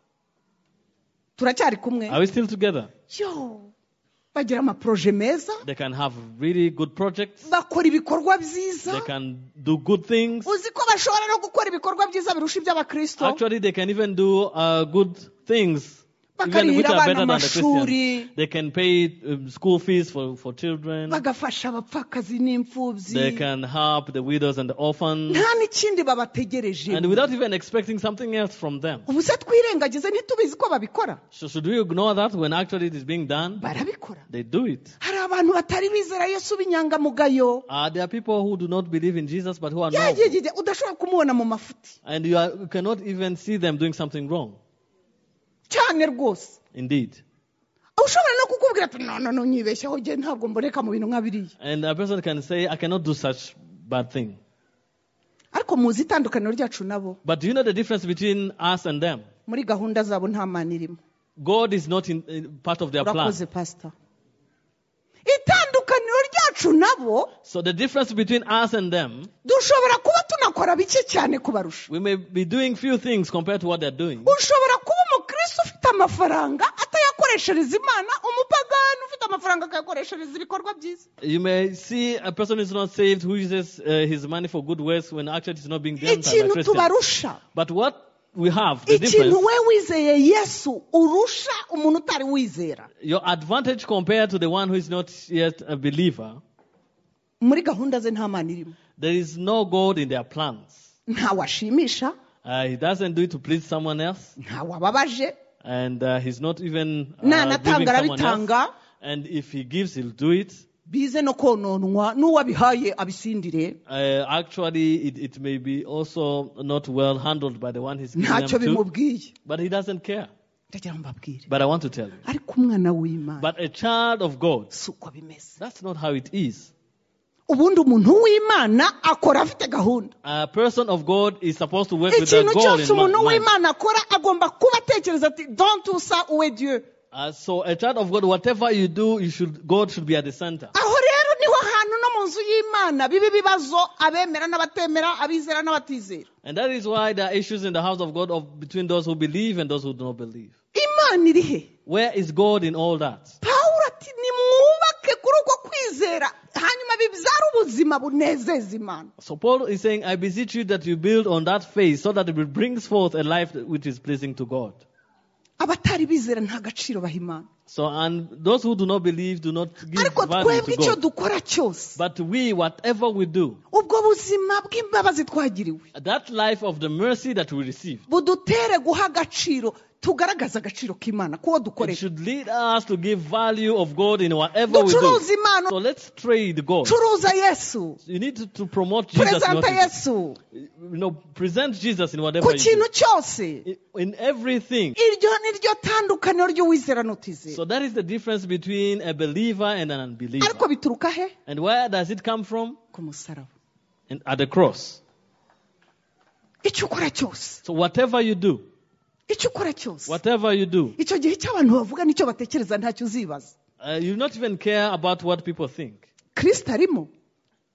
turacyari kumwe Are we still together? yo bagira amaporoje meza They can have really good projects. bakora ibikorwa byiza They can do good things. uzi ko bashobora no gukora ibikorwa byiza birusha iby'abakristo Actually, they can even do uh, good things, even which Bakarihira abana are better than the amashuri. Christians. They can pay um, school fees for, for children. bagafasha abapfakazi They n'imfubyi can help the widows and the orphans, nta n'ikindi babategereje and without even expecting something else from them. ubu se twirengagize ntitubizi ko babikora So should we ignore that when actually it is being done? barabikora They do it. hari abantu batari bizera yesu b'inyangamugayo Uh, there are people who do not believe in Jesus, but who are Ya, noble, ya, ya, udashobora kumubona mu mafuti and you, are, you cannot even see them doing something wrong. cyane rwose Indeed. ushobora no kukubwira ati no no no nyibeshyaho njye ntabwo mboneka mu bintu nka biriya And a person can say, I cannot do such bad thing. ariko muzi itandukaniro ryacu nabo But do you know the difference between us and them? muri gahunda zabo nta mana irimo God is not in, in part of their plan. urakoze pasita itandukaniro ryacu nabo So the difference between us and them, dushobora kuba tunakora bike cyane kubarusha we may be doing few things compared to what they're doing. ushobora kuba umukristo ufite amafaranga atayakoreshereza imana umupagani ufite amafaranga akayakoreshereza ibikorwa byiza You may see a person who's not saved who uses uh, his money for good works when actually it's not being done by ikintu Christians. tubarusha But what we have, the ikintu difference, we wizeye yesu urusha umuntu utari wizera your advantage compared to the one who is not yet a believer, muri gahunda ze nta mana irimo there is no God in their plans. ntawashimisha Uh, he doesn't do it to please someone else. ntawababaje and uh, he's not even uh, N'anatanga giving someone arabitanga. else. And if he gives, he'll do it. bize no kononwa n'uwabihaye abisindire Uh, actually, it, it may be also not well handled by the one he's giving ntacyo them to, bimubwiye but he doesn't care. ndagira ngo mbabwire But I want to tell you, ariko umwana w'imana but a child of God, si uko bimeze that's not how it is. ubundi umuntu w'imana akora afite gahunda A person of God is supposed to work with that ikintu goal cyose in umuntu mi- mind. w'imana akora agomba kuba atekereza ati donti usa uwe diyo Uh, so a child of God, whatever you do, you should God should be at the center. aho rero niho hantu no mu nzu y'imana biba ibibazo abemera n'abatemera abizera n'abatizera And that is why there are issues in the house of God of between those who believe and those who do not believe. imana iri he Where is God in all that? pawulo ati nimwubake kuri uko kwizera hanyuma bibyara ubuzima bunezeza imana So Paul is saying, I beseech you that you build on that faith so that it brings forth a life which is pleasing to God. abatari bizera nta gaciro baha imana So, and those who do not believe do not give ariko value twebwe to icyo God. dukora cyose But we, whatever we do, ubwo buzima bw'imbabazi twagiriwe that life of the mercy that we receive, budutere guha agaciro tugaragaze agaciro k'imana k'uwo it dukoresha should lead us to give value of God in whatever we do. ducuruza impano So let's trade God. curuza yesu You need to, to promote Jesus. In perezanta what yesu you, you know, present Jesus in ku whatever you kintu cyose do. In everything. iryo ni ryo tandukaniro ry'uwizera n'utizera So that is the difference between a believer and an unbeliever. ariko bituruka he And where does it come from? ku musaraba And at the cross. icyo ukora cyose So whatever you do, icyo ukora cyose whatever you do, icyo gihe icyo abantu bavuga nicyo batekereza ntacyo uzibaza uh, you not even care about what people think. kirisita arimo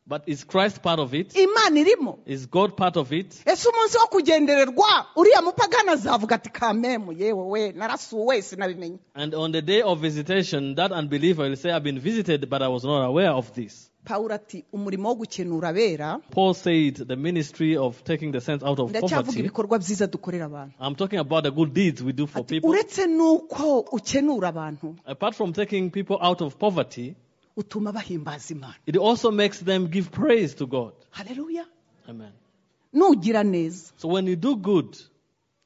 But is Christ part of it? imana irimo Is God part of it? ese umunsi wo kugendererwa uriya mupagana azavuga ati kamemu yewe we narasuwe sinabimenye And on the day of visitation, that unbeliever will say, I've been visited, but I was not aware of this. pawulo ati umurimo wo gukenura abera Paul said the ministry of taking the sense out of ndacyavuga poverty. ibikorwa byiza dukorera abantu I'm talking about the good deeds we do for Ati, people. uretse n'uko ukenura abantu Apart from taking people out of poverty, utuma bahimbaza imana it also makes them give praise to God. haleluya Amen. nugira neza So when you do good,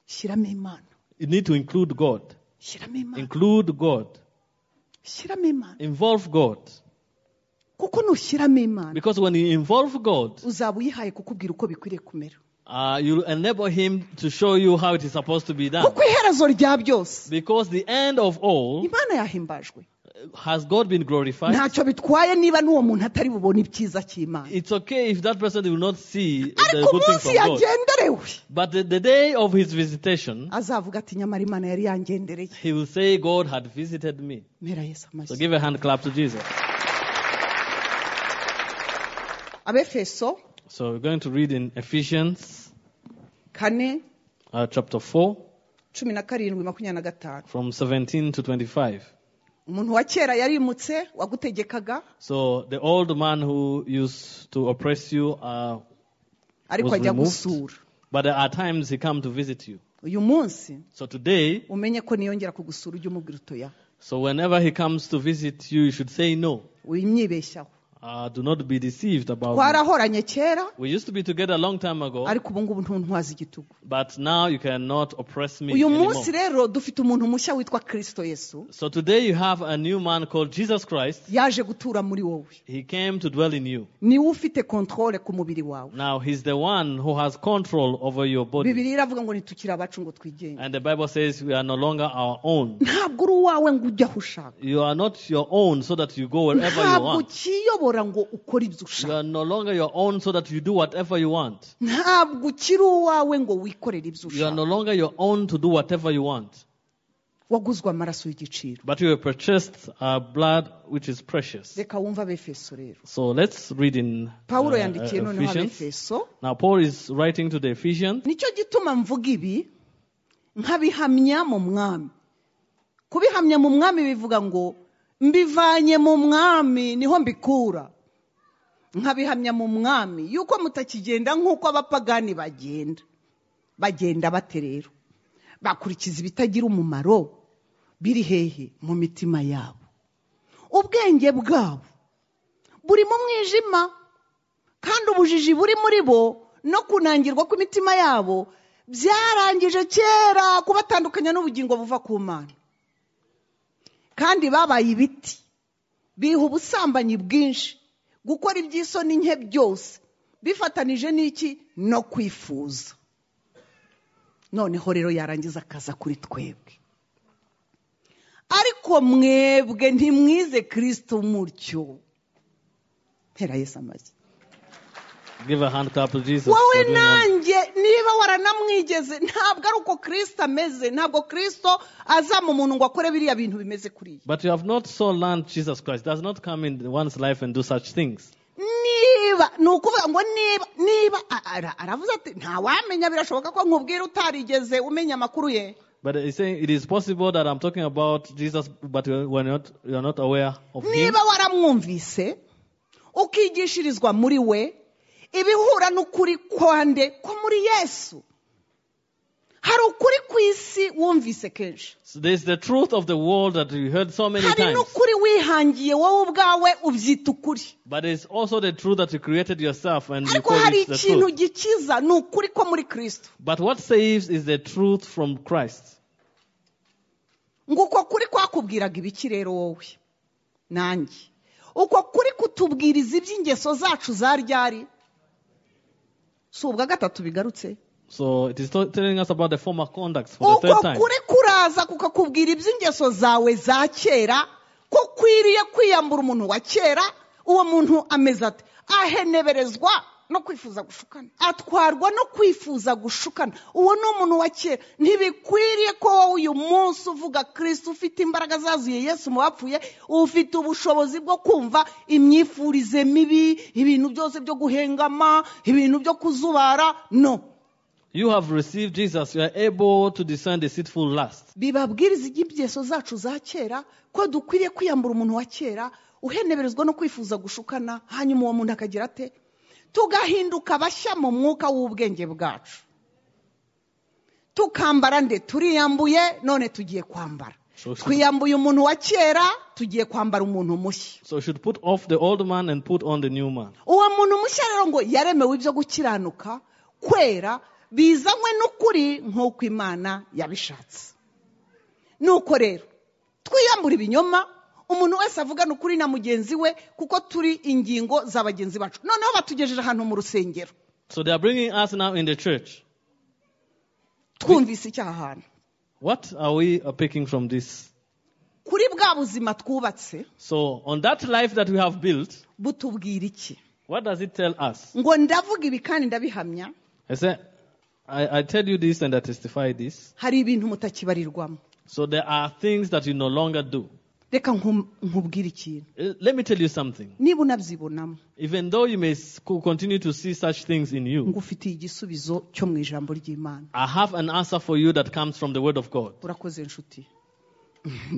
shyiramo imana you need to include God. shyiramo imana Include God. shyiramo imana Involve God. kuko nushyiramo imana Because when you involve God, uzaba uyihaye kukubwira uko bikwiriye kumera uh, you enable Him to show you how it is supposed to be done. kuko iherezo rya byose Because the end of all, imana yahimbajwe has God been glorified? ntacyo bitwaye niba n'uwo muntu atari bubone ibyiza cy'imana It's okay if that person will not see the ariko good things umunsi of God. yagenderewe But the, the day of His visitation, azavuga ati nyamara imana yari yangendereye He will say, God had visited me. mpera yesu So amashyi give a hand clap to Jesus. abefeso So we're going to read in Ephesians kane uh, chapter 4 cumi na karindwi makumyabiri na gatanu from 17 to 25. umuntu wa kera yarimutse wagutegekaga So the old man who used to oppress you, uh, ariko Was ajya removed. gusura but there are times he come to visit you. uyu munsi So today, umenye ko niyongera kugusura ujye umubwira utoya so whenever he comes to visit you, you should say no. wimyibeshyaho Uh, do not be deceived about me. twarahoranye kera We used to be together a long time ago, ariko ubu ngubu ntuntwaza igitugu but now you cannot oppress me uyu anymore. munsi rero dufite umuntu mushya witwa kirisito yesu So today you have a new man called Jesus Christ. yaje gutura muri wowe He came to dwell in you. niwe ufite kontrole ku mubiri wawe Now he's the one who has control over your body. bibiri iravuga ngo ntitukiri abacu ngo twigenge And the Bible says we are no longer our own. ntabwo uri uwawe ngo ujye aho ushaka You are not your own so that you go wherever you ntabwo want. ukiyobora ngo ukore ibyo You ushaka are no longer your own so that you do whatever you want. ntabwo ukiri uwawe ngo wikorere ibyo You are no ushaka longer your own to do whatever you want. waguzwe amaraso y'igiciro But you were purchased uh, blood which is precious. reka wumve abefeso rero So let's read in uh, pawulo uh, yandikiye noneho Ephesians. abefeso Now Paul is writing to the Ephesians. nicyo gituma mvuga ibi nkabihamya mu mwami kubihamya mu mwami bivuga ngo mbivanye mu mwami niho mbikura nkabihamya mu mwami yuko mutakigenda nk'uko abapagani bagenda bagenda bate rero bakurikiza ibitagira umumaro biri hehe mu mitima yabo ubwenge bwabo buri mu mwijima kandi ubujiji buri muri bo no kunangirwa kw'imitima yabo byarangije kera kubatandukanya n'ubugingo buva ku mana kandi babaye ibiti biha ubusambanyi bwinshi gukora iby'isoni nke byose bifatanije n'iki no kwifuza noneho rero yarangiza akaza kuri twebwe ariko mwebwe ntimwize kirisito mutyo mpera yesu amashyi Give a hand clap to Jesus. wowe for doing all- nanjye niba waranamwigeze ntabwo ari uko kirisito ameze ntabwo kirisito aza mu muntu ngo akore biriya bintu bimeze kuriya But you have not so learned Jesus Christ. Does not come in one's life and do such things. niba ni ukuvuga ngo niba niba a- ara- aravuze ati ntawamenya birashoboka ko nkubwira utarigeze umenya amakuru ye But he's saying it is possible that I'm talking about Jesus, but you- we're not, you're not aware of him. niba waramwumvise ukigishirizwa muri we ibihura n'ukuri kwande ko muri yesu hari ukuri ku isi wumvise kenshi So there's the truth of the world that you heard so many hari times. n'ukuri wihangiye wowe ubwawe ubyita ukuri But there's also the truth that you created yourself and you ariko call hari it the ikintu truth. gikiza ni ukuri ko muri kirisito But what saves is the truth from Christ. ngo uko kuri kwakubwiraga ibiki rero wowe nanjye uko kuri kutubwiriza iby'ingeso zacu za ryari si ubwa gatatu bigarutse So it is to- telling us about the former conduct for uko the third time. kuri kuraza kukakubwira iby'ingeso zawe za kera ko ukwiriye kwiyambura umuntu wa kera uwo muntu ameze ate aheneberezwa no kwifuza gushukana atwarwa no kwifuza gushukana uwo ni umuntu wa kera ntibikwiriye ko wowe uyu munsi uvuga kirisiti ufite imbaraga zazuye yesu mu bapfuye ufite ubushobozi bwo kumva imyifurize mibi ibintu byose byo guhengama ibintu byo kuzubara no You have received Jesus. You are able to discern deceitful lust. bibabwiriza iby'ingeso zacu za kera ko dukwiriye kwiyambura umuntu wa kera uheneberezwa no kwifuza gushukana hanyuma uwo muntu akagira ate tugahinduka bashya mu mwuka w'ubwenge bwacu tukambara nde turiyambuye none tugiye kwambara So should- twiyambuye umuntu wa kera tugiye kwambara umuntu mushya So you should put off the old man and put on the new man. uwo muntu mushya rero ngo yaremewe ibyo gukiranuka kwera bizanywe n'ukuri nk'uko imana yabishatse nuko rero twiyambura ibinyoma umuntu wese avugana ukuri na mugenzi we kuko turi ingingo za bagenzi bacu noneho batugejeje ahantu mu rusengero So they are bringing us now in the church. twumvise icyaha ahantu What are we uh, picking from this? kuri bwa buzima twubatse So on that life that we have built, butubwira iki what does it tell us? ngo ndavuga ibi kandi ndabihamya I said, I, I tell you this and I testify this. hari ibintu mutakibarirwamo So there are things that you no longer do. reka nku- nkubwire ikintu Uh, Let me tell you something. niba unabyibonamo Even though you may s- co- continue to see such things in you, ngufitiye igisubizo cyo mu ijambo ry'imana I have an answer for you that comes from the Word of God. urakoze nshuti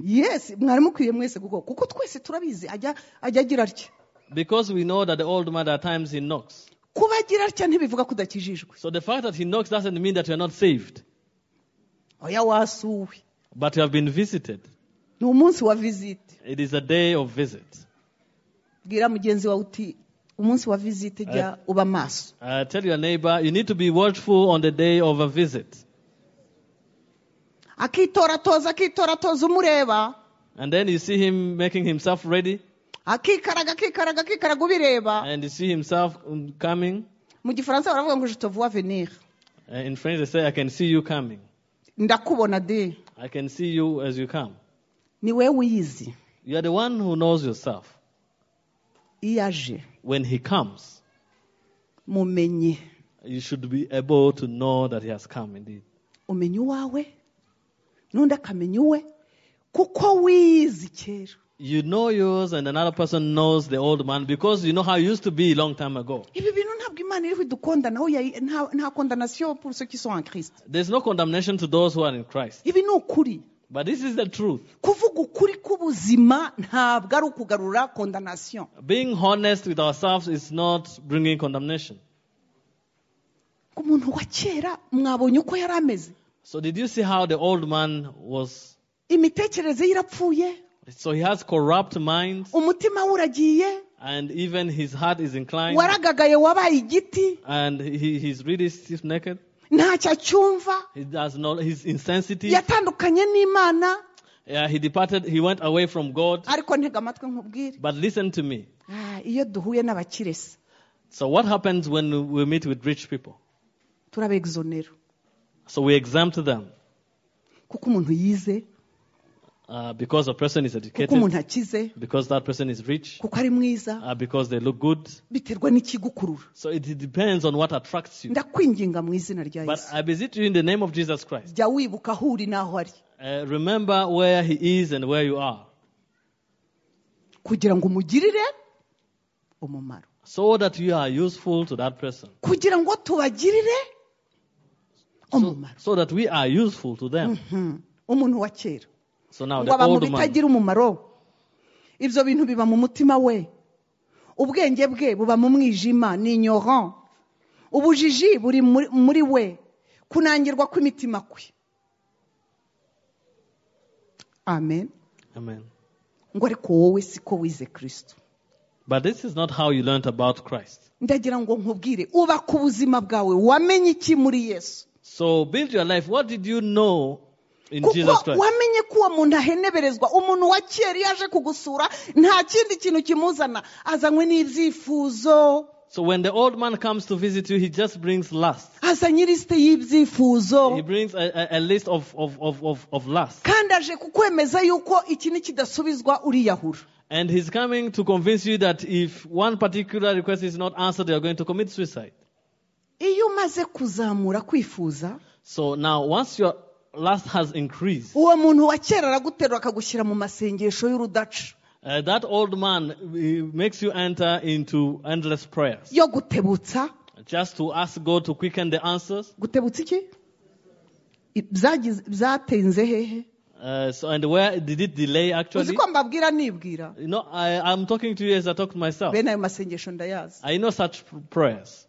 yes mwari mukwiye mwese kuko kuko twese turabizi ajya ajya agira atya Because we know that the old man, at times, he knocks. kuba agira atya ntibivuga ko udakijijwe So the fact that he knocks doesn't mean that you are not saved, oya wasuwe but you have been visited. ni umunsi wa visite It is a day of visit. bwira mugenzi wawe uti umunsi wa visite jya uba maso Uh, tell your neighbor, you need to be watchful on the day of a visit. akitoratoza akitoratoza umureba And then you see him making himself ready, akikaraga akikaraga akikaraga ubireba and you see himself um, coming. mu gifaransa baravuga ngo jitovuwa venire Uh, in French, they say, I can see you coming. ndakubona de I can see you as you come. ni wewe uyizi You are the one who knows yourself. iyo aje When he comes, mumenye you should be able to know that he has come indeed. umenya uwawe n'undi akamenya uwe kuko wize kera You know yours, and another person knows the old man because you know how he used to be a long time ago. ibi bintu ntabwo imana iriho idukunda naho yayi- nta nta kondanasiyo pour ceux qui sont en christ There's no condemnation to those who are in Christ. ibi ni ukuri But this is the truth. kuvuga ukuri k'ubuzima ntabwo ari ukugarura kondanasiyo Being honest with ourselves is not bringing condemnation. umuntu wa kera mwabonye uko yari ameze So, did you see how the old man was? imitekerereze ye irapfuye So, he has corrupt minds, umutima we uragiye and even his heart is inclined, waragagaye wabaye igiti and he, he's really stiff necked. ntacyo acyumva He does not, he's insensitive. yatandukanye n'imana Yeah, he departed, he went away from God. ariko ntega amatwi nkubwire But listen to me. Ah, iyo duhuye n'abakirese So, what happens when we meet with rich people? turabegizonera So, we exempt them kuko umuntu yize uh, because a person is kuko educated, umuntu akize because that person is rich, kuko ari mwiza uh, because they look good. biterwa n'ikigukurura So, it depends on what attracts you. ndakwinginga mu izina rya But yesu I beseech you in the name of Jesus Christ. jya wibuka aho uri n'aho ari Uh, remember where he is and where you are, kugira ngo umugirire umumaro so that you are useful to that person, kugira ngo tubagirire umumaro so that we are useful to them. Mhm. umuntu wa kera So now ngo the abantu old man, bitagira umumaro ibyo bintu biba mu mutima we ubwenge bwe buba mu mwijima ni ignorant. ubujiji buri muri- muri we kunangirwa kw'imitima kwe amen Amen. ngo ariko wowe siko wize kirisito But this is not how you learnt about Christ. ndagira ngo nkubwire uba ku buzima bwawe wamenye iki muri yesu So build your life. What did you know in Jesus kuko Christ? wamenye ko uwo muntu aheneberezwa umuntu wa kera iyo aje kugusura nta kindi kintu kimuzana azanywe n'ibyifuzo So when the old man comes to visit you, he just brings lust. azanye ilisite y'ibyifuzo He brings a, a, a list of, of, of, of, of lust. kandi aje kukwemeza yuko iki nikidasubizwa uriyahura And he's coming to convince you that if one particular request is not answered, you're going to commit suicide. iyo umaze kuzamura kwifuza So now, once your lust has increased, uwo muntu wa kera araguterura akagushyira mu masengesho y'urudaca uh, that old man uh, makes you enter into endless prayers yo gutebutsa just to ask God to quicken the answers. gutebutsa iki I- byagize- byatenze hehe Uh, so, and where did it delay uzi actually? ko mbabwira nibwira You know, I, I'm talking to you as I talk to myself. bene ayo masengesho ndayazi I know such pr- prayers.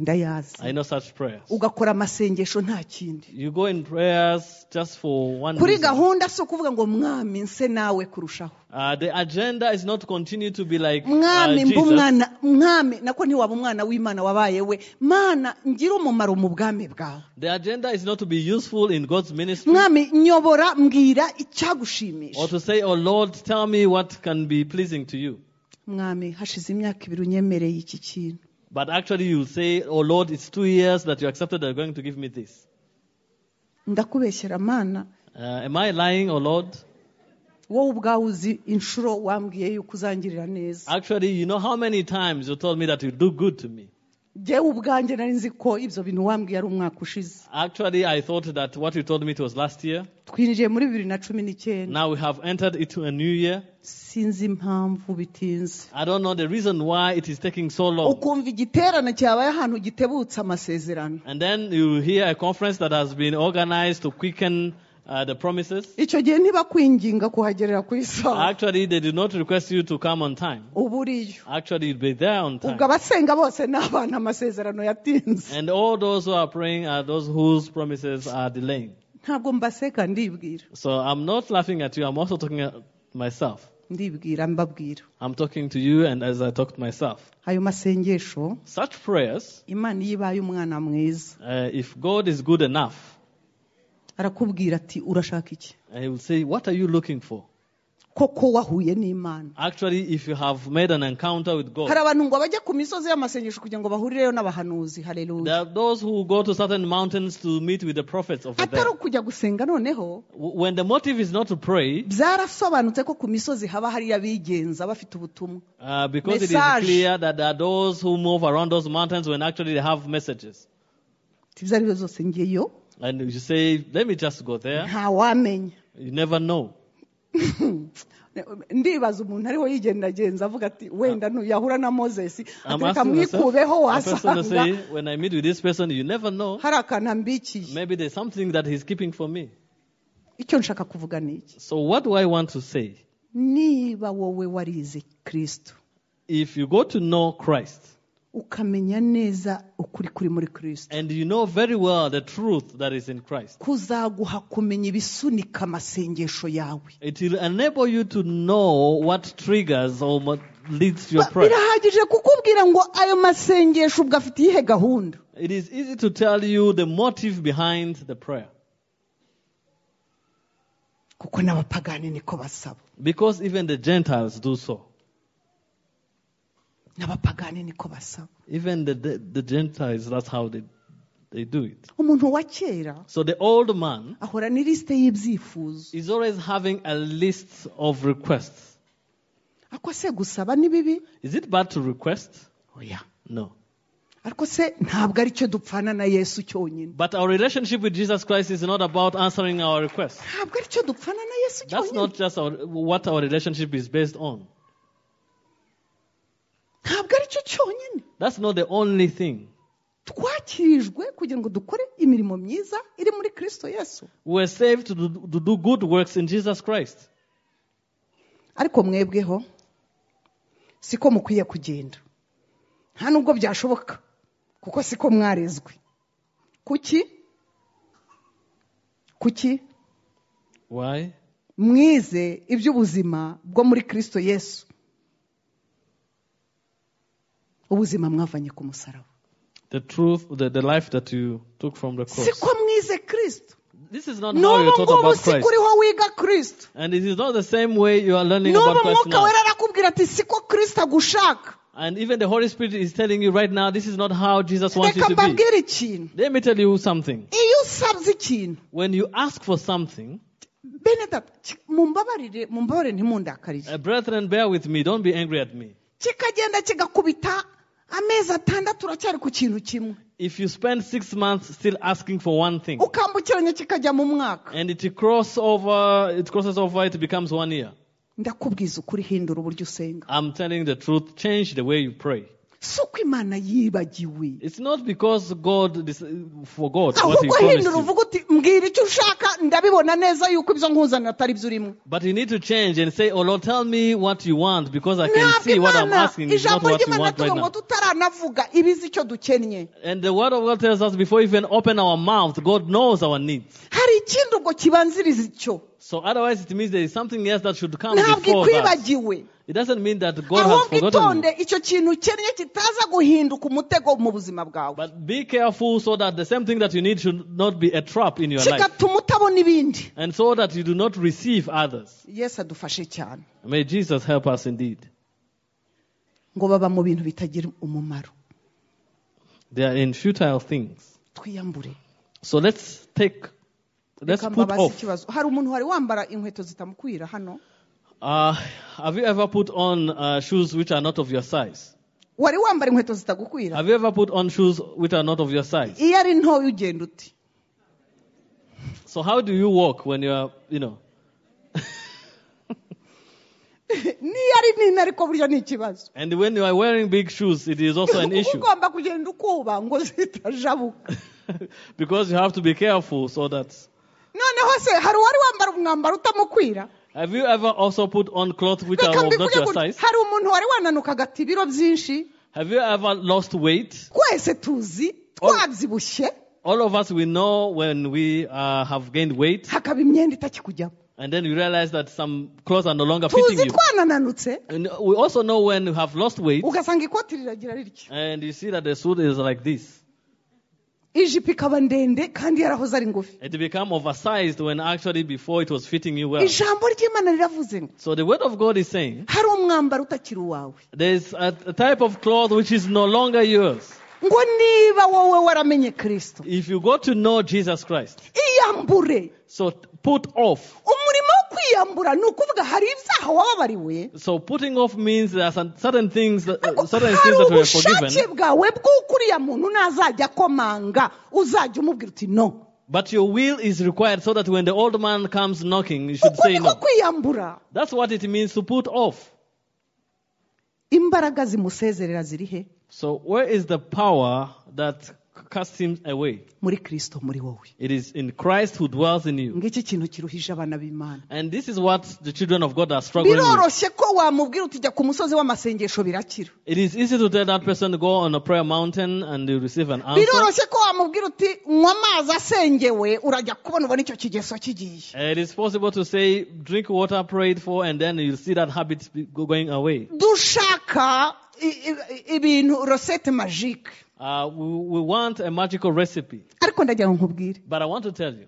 ndayazi I know such prayers. ugakora amasengesho nta kindi You go in prayers just for one kuri reason. gahunda si ukuvuga ngo mwami nse nawe kurushaho Uh, the agenda is not to continue to be like uh, mwami mba Jesus. umwana mwami nako ntiwaba umwana w'imana wabaye we mana ngira umumaro mu bwami bwawe The agenda is not to be useful in God's ministry mwami nyobora mbwira or icyagushimisha to say, Oh Lord, tell me what can be pleasing to you. mwami hashize imyaka ibiri unyemereye iki kintu But actually, you'll say, Oh Lord, it's two years that you accepted that you're going to give me this. ndakubeshyera mana Uh, am I lying, oh Lord? wowe ubwawe uzi inshuro wambwiye yuko uzangirira neza Actually, you know how many times you told me that you do good to me. njyewe ubwanjye nari nzi ko ibyo bintu wambwiye ari umwaka ushize Actually, I thought that what you told me it was last year. twinjiye muri bibiri na cumi n'icyenda Now we have entered into a new year. sinzi impamvu bitinze I don't know the reason why it is taking so long. ukumva igiterane cyabaye ahantu gitebutse amasezerano And then you hear a conference that has been organized to quicken uh, the promises. icyo gihe ntibakwinginga kuhagerera ku isaha Actually, they did not request you to come on time. uba uriyo Actually, you'd be there on ubwo time. abasenga bose ni abana amasezerano yatinze And all those who are praying are those whose promises are delaying. ntabwo mbaseka ndibwira So I'm not laughing at you. I'm also talking at myself. ndibwira mbabwira I'm talking to you, and as I talk to myself, ayo masengesho such prayers, imana iyo ibaye umwana mwiza uh, if God is good enough, arakubwira ati urashaka iki uh, He will say, "What are you looking for?" koko wahuye n'imana Actually, if you have made an encounter with God, hari abantu ngo bajya ku misozi y'amasengesho kugira ngo bahurireyo n'abahanuzi hareruye There are those who go to certain mountains to meet with the prophets over there. atari ukujya gusenga noneho W- When the motive is not to pray, byarasobanutse ko ku misozi haba hari abigenza bafite ubutumwa uh, because it Message. is clear that there are those who move around those mountains when actually they have messages. Ati, ibyo ari byo byose ngeyo And you say, let me just go there. ntawamenya You never know. ndibaza umuntu ariho yigendagenza avuga ati wenda yahura na moses I'm ati reka asking myself, mwikubeho a person to say, wasanga when I meet with this person, you never know. hari akantu ambikiye Maybe there's something that he's keeping for me. icyo nshaka kuvuga ni iki So what do I want to say? niba wowe warize kirisito If you go to know Christ ukamenya neza ukuri kuri muri kirisito and you know very well the truth that is in Christ, kuzaguha kumenya ibisunika amasengesho yawe It will enable you to know what triggers or what leads to your Ba- prayer. birahagije kukubwira ngo ayo masengesho ubwo afite iyihe gahunda It is easy to tell you the motive behind the prayer. kuko n'abapagani niko basaba Because even the Gentiles do so. n'abapagani niko basaba Even the, the, the Gentiles, that's how they, they do it. umuntu wa kera So the old man ahora n'ilisite y'ibyifuzo is always having a list of requests. ariko se gusaba ni bibi Is it bad to request? oya No. ariko se ntabwo ari cyo dupfana na yesu cyonyine But our relationship with Jesus Christ is not about answering our requests. ntabwo ari cyo dupfana na yesu That's not cyonyine just our, what our relationship is based on. ntabwo ari cyo cyonyine That's not the only thing. twakirijwe kugira ngo dukore imirimo myiza iri muri kirisito yesu We were saved to do, to do good works in Jesus Christ. ariko mwebweho siko mukwiye kugenda nta nubwo byashoboka kuko siko mwarezwe kuki kuki Why? mwize iby'ubuzima bwo muri kirisito yesu ubuzima mwavanye ku musaraba The truth, the, the life that you took from the si cross. ko mwize kirisito This is not how n'ubu you taught ngubu about si Christ. kuriho wiga kirisito And it is not the same way you are learning n'ubu about Christ mwuka now. wera arakubwira ati si ko kirisito agushaka And even the Holy Spirit is telling you right now, this is not how Jesus wants you reka to be. mbabwire ikintu Let me tell you something. iyo usabye ikintu When you ask for something, bene data ki- mumbabarire mumbabarire ntimundakarire uh, brethren, bear with me. Don't be angry at me. kikagenda kigakubita amezi atandatu uracyari ku kintu kimwe If you spend six months still asking for one thing, ukambukiranya kikajya mu mwaka and it cross over, it crosses over, it becomes one year. ndakubwiza ukuri hindura uburyo usenga I'm telling the truth. Change the way you pray. si uko imana yibagiwe It's not because God dis- forgot what He ahubwo promised hindura you, uvuga uti mbwira icyo ushaka ndabibona neza yuko ibyo nkuzanira atari byo urimo but you need to change and say, "Oh Lord, tell me what you want, because I can ntabwo see what I'm imana asking is not ijambo what you ry'imana want right tuba ngo now." tutaranavuga ibizi icyo dukennye And the Word of God tells us before we even open our mouth, God knows our needs. hari ikindi ubwo kibanziriza icyo So otherwise, it means there is something else that should come ntabwo before that. ikwibagiwe It doesn't mean that God has ahubwo forgotten itonde you. icyo kintu ukennye kitaza guhinduka umutego mu buzima bwawe But be careful so that the same thing that you need should not be a trap in your life. kigatuma utabona ibindi and so that you do not receive others. yesu adufashe cyane May Jesus help us indeed. ngo baba mu bintu bitagira umumaro They are in futile things. twiyambure So let's take, let's Reka put mbabaze off. ikibazo hari umuntu wari wambara inkweto zitamukwira hano Uh, have you ever put on uh, shoes which are not of your size? wari wambara inkweto zitagukwira Have you ever put on shoes which are not of your size? iyo ari ntoya ugenda uti So how do you walk when you are, you know? niyo ari nini ariko burya ni ikibazo And when you are wearing big shoes, it is also an issue. ugomba kugenda ukuba ngo zitajabuka because you have to be careful so that. noneho se hari uwari wambara umwambaro utamukwira Have you ever also put on clothes which Reka are of not mbikuge your gutya. size? hari umuntu wari wananuka agata ibiro byinshi Have you ever lost weight? twese tuzi twabyibushye All of us, we know when we uh, have gained weight, hakaba imyenda itakikujyamo and then we realize that some clothes are no longer fitting tuzi you. twanananutse And we also know when we have lost weight, ugasanga ikoti riragira riryo and you see that the suit is like this. ijipo ikaba ndende kandi yarahoze ari ngufi It become oversized when actually before it was fitting you well. ijambo ry'imana riravuze ngo So the word of God is saying, hari umwambaro utakiri uwawe there's a, a type of cloth which is no longer yours. ngo niba wowe waramenye kirisito If you got to know Jesus Christ, iyambure so put off. umurimo wo kwiyambura ni ukuvuga hari ibyaha wababariwe So putting off means there are some certain things, that, uh, certain hari things that were ubushake forgiven, bwawe bw'uko uriya muntu nazajya akomanga uzajya umubwira uti no but your will is required so that when the old man comes knocking, you should uko say niko no. kwiyambura That's what it means to put off. imbaraga zimusezerera ziri he So where is the power that casts him away? muri kirisito muri wowe It is in Christ who dwells in you. ngiki kintu kiruhije abana b'imana And this is what the children of God are struggling with. biroroshye ko wamubwira uti jya ku musozi w'amasengesho birakira It is easy to tell that person to go on a prayer mountain and you receive an answer. biroroshye ko wamubwira uti nywa amazi asengewe urajya kubona ubona icyo kigeso kigiye It is possible to say, drink water prayed for, and then you'll see that habit be- go- going away. dushaka i- i- ibintu rosette magique Uh, we, we want a magical recipe. ariko ndagira ngo nkubwire But I want to tell you,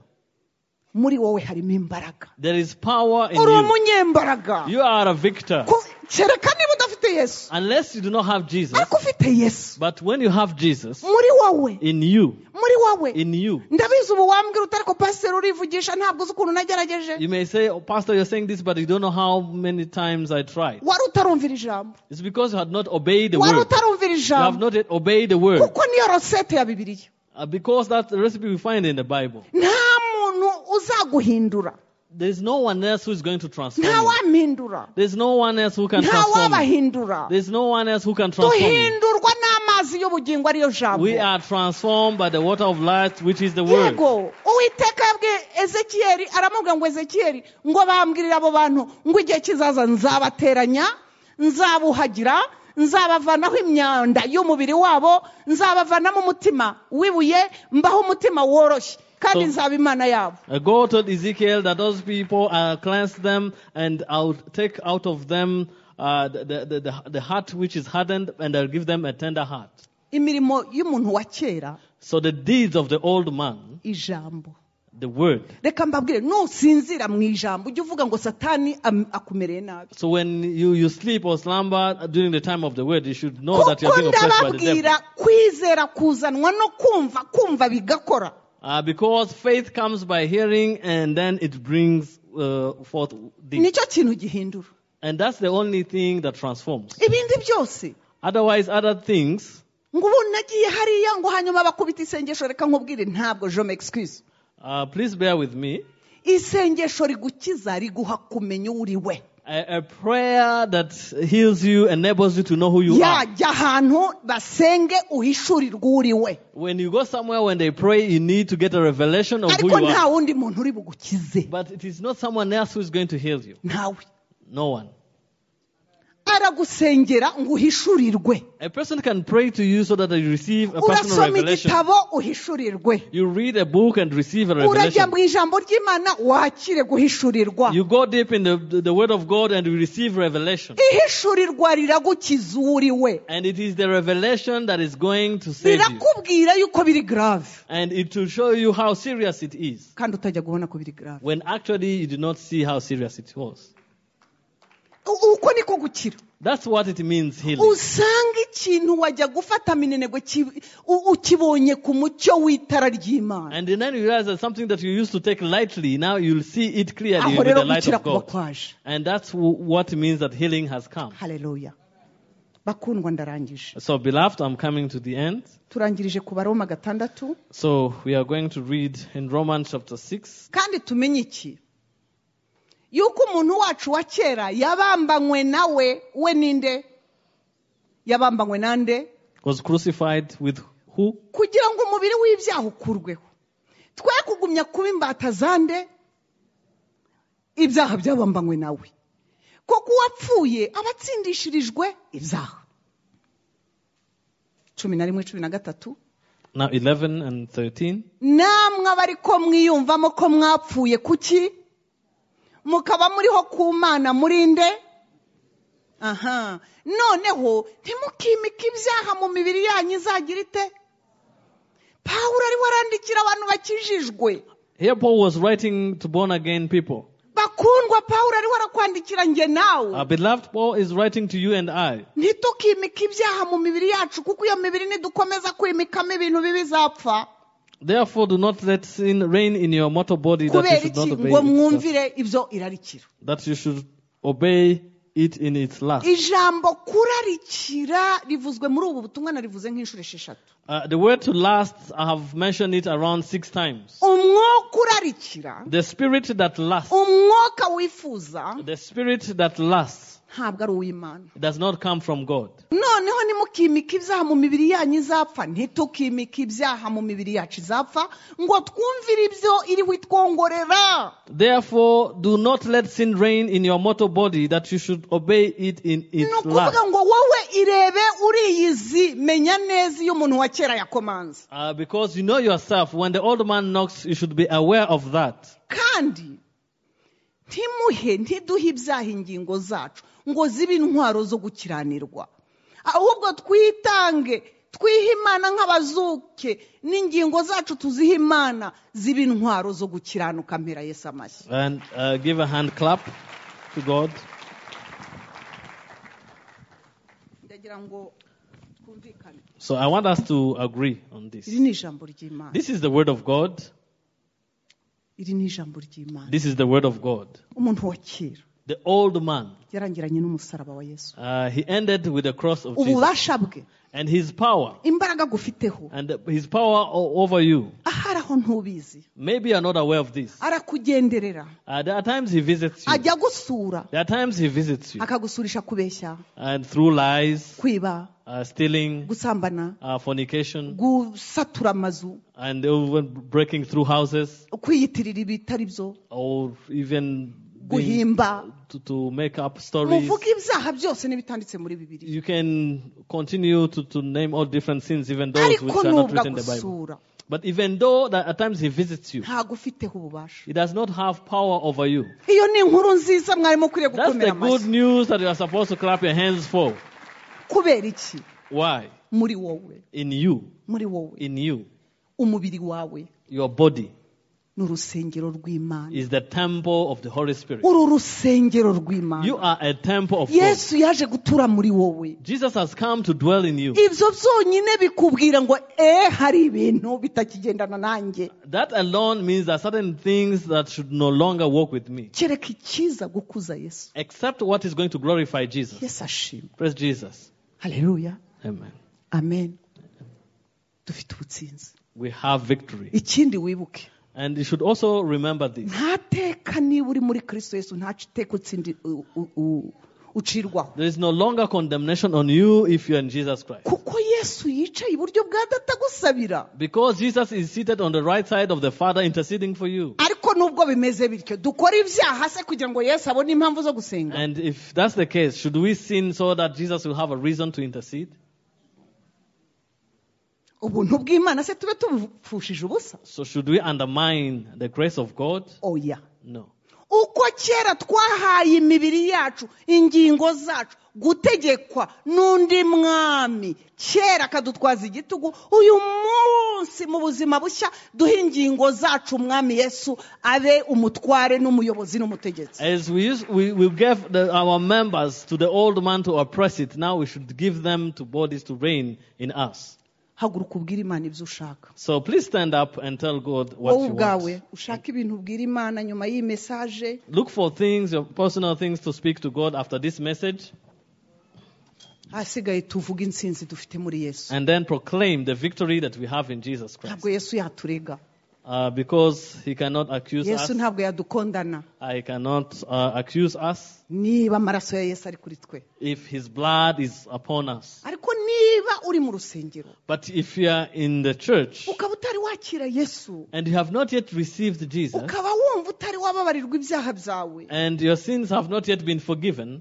muri wowe harimo imbaraga there is power in uri you. umunyembaraga You are a victor. Ku- kereka niba udafite yesu Unless you do not have Jesus. ariko ufite yesu But when you have Jesus, muri wowe in you, muri wowe in you, ndabizi ubu wambwira uti ariko pasiteri urivugisha ntabwo uzi ukuntu nagerageje You may say, oh, Pastor, you're saying this, but you don't know how many times I tried. wari utarumvira ijambo It's because you had not obeyed the wari word. utarumvira You have ijambo not yet obeyed the word. kuko niyo rosette ya bibiliya Uh, Because that's the recipe we find in the Bible. nta muntu uzaguhindura There's no one else who's going to transform nta you. wampindura There's no one else who can nta transform you. wabahindura There's no one else who can transform you. duhindurwa n'amazi y'ubugingo ariyo jambo We are transformed by the water of life, which is the word. yego uwiteka yabwiye ezekiyeli aramubwira ngo ezekiyeli ngo bambwirire abo bantu ngo igihe kizaza nzabateranya nzabuhagira nzabavanaho imyanda y'umubiri wabo nzabavanamo umutima wibuye mbaho umutima woroshye kandi So- nzaba imana yabo Uh, Go told Ezekiel that those people, I'll cleanse them and I'll take out of them uh, the, the, the, the heart which is hardened and I'll give them a tender heart. imirimo y'umuntu wa kera So the deeds of the old man, ijambo the word. reka mbabwire nusinzira mu ijambo ujye uvuga ngo satani am- akumereye nabi So when you, you sleep or slumber during the time of the word, you should know that you're kuko being oppressed by the devil. ndababwira kwizera kuzanwa no kumva kumva bigakora Uh, because faith comes by hearing and then it brings uh, forth deeds. nicyo kintu gihindura And that's the only thing that transforms. ibindi byose Otherwise, other things ngo ubu nagiye hariya ngo hanyuma bakubita isengesho reka nkubwire ntabwo je m'excuse Uh, please bear with me. isengesho rigukiza riguha kumenya uwo uri we A, a prayer that heals you, enables you to know who you are. yajya ahantu basenge uhishurirwe uwo uri we When you go somewhere, when they pray, you need to get a revelation of who ariko you nta are. wundi muntu uri bugukize But it is not someone else who is going to heal you. ntawe No one. aragusengera ngo uhishurirwe A person can pray to you so that they receive a personal urasoma revelation. igitabo uhishurirwe You read a book and receive a urajya revelation. mu ijambo ry'imana wakire guhishurirwa You go deep in the, the word of God and you receive revelation. ihishurirwa riragukiza uwo uri we And it is the revelation that is going to save you. rirakubwira yuko biri grave And it will show you how serious it is. kandi utajya kubona ko biri grave When actually you did not see how serious it was. U- uko niko gukira That's what it means healing. usanga ikintu wajya gufata minenegwe ki- u- ukibonye ku mucyo w'itara ry'imana And then you realize that something that you used to take lightly, now you'll see it clearly aho with rero the light gukira of kuba God. kwaje And that's w- what means that healing has come. haleluya bakundwa ndarangije So, beloved, I'm coming to the end. turangirije ku baroma gatandatu So, we are going to read in Romans chapter 6. kandi tumenye iki yuko umuntu wacu wa kera yabambanywe nawe we ninde yabambanywe nande Was crucified with who? kugira ngo umubiri w'ibyaha ukurweho twe kugumya kuba imbata zande ibyaha byabambanywe nawe kuko uwapfuye aba atsindishirijwe ibyaha cumi na rimwe cumi na gatatu Now 11 and 13. namwe aba ariko mwiyumvamo ko mwapfuye kuki mukaba muriho ku mana murinde aha noneho ntimukimike ibyaha mu mibiri yanyu izagira ite pawulo ariwe arandikira abantu bakijijwe Here Paul was writing to born again people. bakundwa pawulo ariwe arakwandikira njye nawe Our beloved Paul is writing to you and I. ntitukimike ibyaha mu mibiri yacu kuko iyo mibiri nidukomeza kwimikamo ibintu bibi bizapfa Therefore, do not let sin reign in your mortal body that you kubera should iki not ngo obey its lust- mwumvire ibyo irarikira that you should obey it in its lust. ijambo kurarikira rivuzwe muri ubu butumwa narivuze nk'inshuro esheshatu Uh, the word to last, I have mentioned it around six times. umwuka urarikira The spirit that lasts, umwuka wifuza the spirit that lasts, ntabwo ari uw'imana does not come from God. noneho nimukimika ibyaha mu mibiri yanyu izapfa ntitukimika ibyaha mu mibiri yacu izapfa ngo twumvire ibyo iri witwongorera Therefore, do not let sin reign in your mortal body that you should obey it in ni its ukuvuga lust. ngo wowe irebe uriyizi menya neza iyo umuntu wa kera yakomanze Uh, because you know yourself, when the old man knocks, you should be aware of that. kandi ntimuhe ntiduhe ibyaha ingingo zacu ngo zibe intwaro zo gukiranirwa ahubwo twitange twihe imana nk'abazuke n'ingingo zacu tuzihe imana zibe intwaro zo gukiranuka mpera yesu amashyi And uh, give a hand clap to God. ndagira ngo twumvikane So I want us to agree on this. iri ni ijambo ry'imana This is the word of God. iri ni ijambo ry'imana This is the word of God. umuntu wa kera The old man, yarangiranye n'umusaraba wa yesu uh, he ended with the cross of Jesus ububasha bwe and his power imbaraga agufiteho and his power o- over you. ahari aho ntubizi Maybe you're not aware of this. arakugenderera Uh, there are times he visits you. ajya agusura There are times he visits you akagusurisha kubeshya and through lies, kwiba uh, stealing, gusambana uh, fornication, gusatura amazu and even breaking through houses kwiyitirira ibitari byo or even being, guhimba to, to make up stories. muvuga ibyaha byose n'ibitanditse muri bibiri You can continue to, to name all different sins, even those which ariko are not nubwo written in the Bible. agusura But even though that at times he visits you, ntago ufiteho ububasha he does not have power over you. iyo ni inkuru nziza mwarimo ukwiriye That's the gukomera good amashyi news that you are supposed to clap your hands for. kubera iki Why? muri wowe In you. muri wowe In you. umubiri wawe Your body ni urusengero rw'imana is the temple of the Holy Spirit. uru rusengero You rw'imana are a temple of God. yesu yaje gutura muri wowe Jesus has come to dwell in you. ibyo byonyine bikubwira ngo eh hari ibintu bitakigendana nanjye That alone means there are certain things that should no longer walk with me, kereka icyiza gukuza yesu except what is going to glorify Jesus. yesu ashimwe Praise Jesus. hareruya Amen. amen dufite ubutsinzi We have victory. ikindi wibuke And you should also remember this. ntateka niba uri muri kristo yesu ntaco iteka utsindi u- u- u- ucirwaho There is no longer condemnation on you if you are in Jesus Christ. kuko yesu yicaye iburyo bwa data agusabira Because Jesus is seated on the right side of the Father interceding for you. ariko nubwo bimeze bityo dukora ibyaha se kugira ngo yesu abone impamvu zo gusenga And if that's the case, should we sin so that Jesus will have a reason to intercede? ubuntu bw'imana se tube tubupfushije ubusa So should we undermine the grace of God? oya No. uko kera twahaye imibiri yacu ingingo zacu gutegekwa n'undi mwami kera akadutwaza igitugu uyu munsi mu buzima bushya duhe ingingo zacu umwami yesu abe umutware n'umuyobozi n'umutegetsi As we used, we, we gave the, our members to the old man to oppress it, now we should give them to bodies to reign in us. haguruka ubwira imana ibyo ushaka So please stand up and tell God what wowe you ubwawe want. ushaka ibintu ubwira imana nyuma y'iyi mesaje Look for things, your personal things to speak to God after this message, ahasigaye tuvuge insinzi dufite muri yesu and then proclaim the victory that we have in Jesus Christ. ntabwo yesu yaturega Uh, because he cannot accuse yesu us. ntabwo yadukondana I cannot uh, accuse us niba amaraso ya yesu ari kuri twe if his blood is upon us. ariko niba uri mu rusengero But if you are in the church ukaba utari wakira yesu and you have not yet received Jesus, ukaba wumva utari wababarirwa ibyaha byawe and your sins have not yet been forgiven,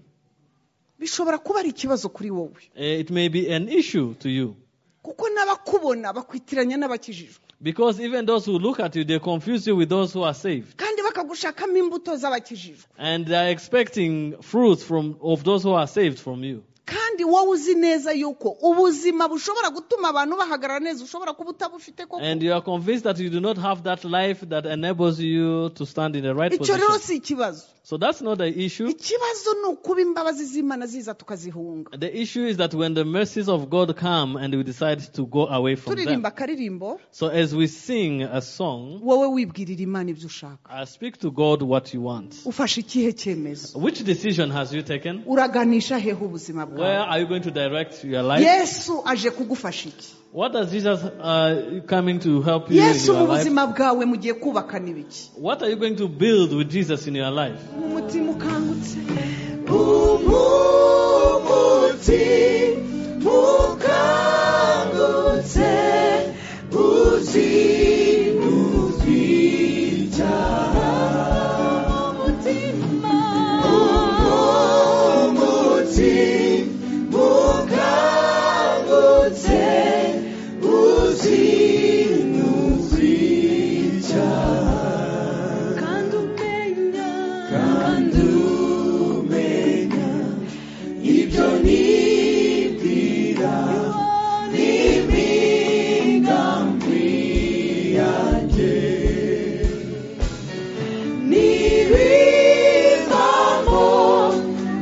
bishobora kuba ari ikibazo kuri wowe eh, it may be an issue to you. kuko n'abakubona bakwitiranya n'abakijijwe Because even those who look at you, they confuse you with those who are saved. kandi bakagushakamo imbuto z'abakijijwe And they are expecting fruits from, of those who are saved from you. kandi wowe uzi neza yuko ubuzima bushobora gutuma abantu bahagarara neza ushobora kuba utabufite koko And you are convinced that you do not have that life that enables you to stand in the right icyo rero position. si ikibazo So that's not the issue. ikibazo ni ukuba imbabazi z'imana ziza tukazihunga The issue is that when the mercies of God come and we decide to go away from turirimba them. akaririmbo So as we sing a song, wowe wibwirira imana ibyo ushaka I speak to God what you want. ufashe ikihe cyemezo Which decision has you taken? uraganisha hehe ubuzima Where bwawe are you going to direct your life? yesu aje kugufasha iki What does Jesus uh, coming to help you yesu in mu your life? buzima bwawe mugiye kubakana ibiki What are you going to build with Jesus in your life? umutima ukangutse umuti mukangutse uzi umuti mukangutse uzi kandi umenya kandi umenya ibyo nibwira n'imigambi yanjye nibivamo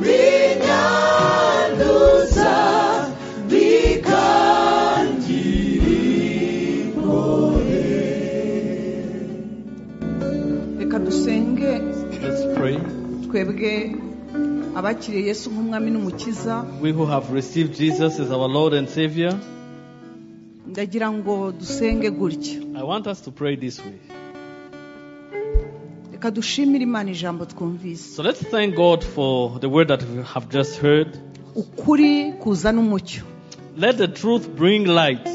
binyanduza bikangira ingorane reka dusenge Let's pray. twebwe abakiriye yesu nk'umwami n'umukiza We who have received Jesus as our Lord and Savior, ndagira ngo dusenge gutya I want us to pray this way. reka dushimire imana ijambo twumvise So let's thank God for the word that we have just heard. ukuri kuzana umucyo Let the truth bring light,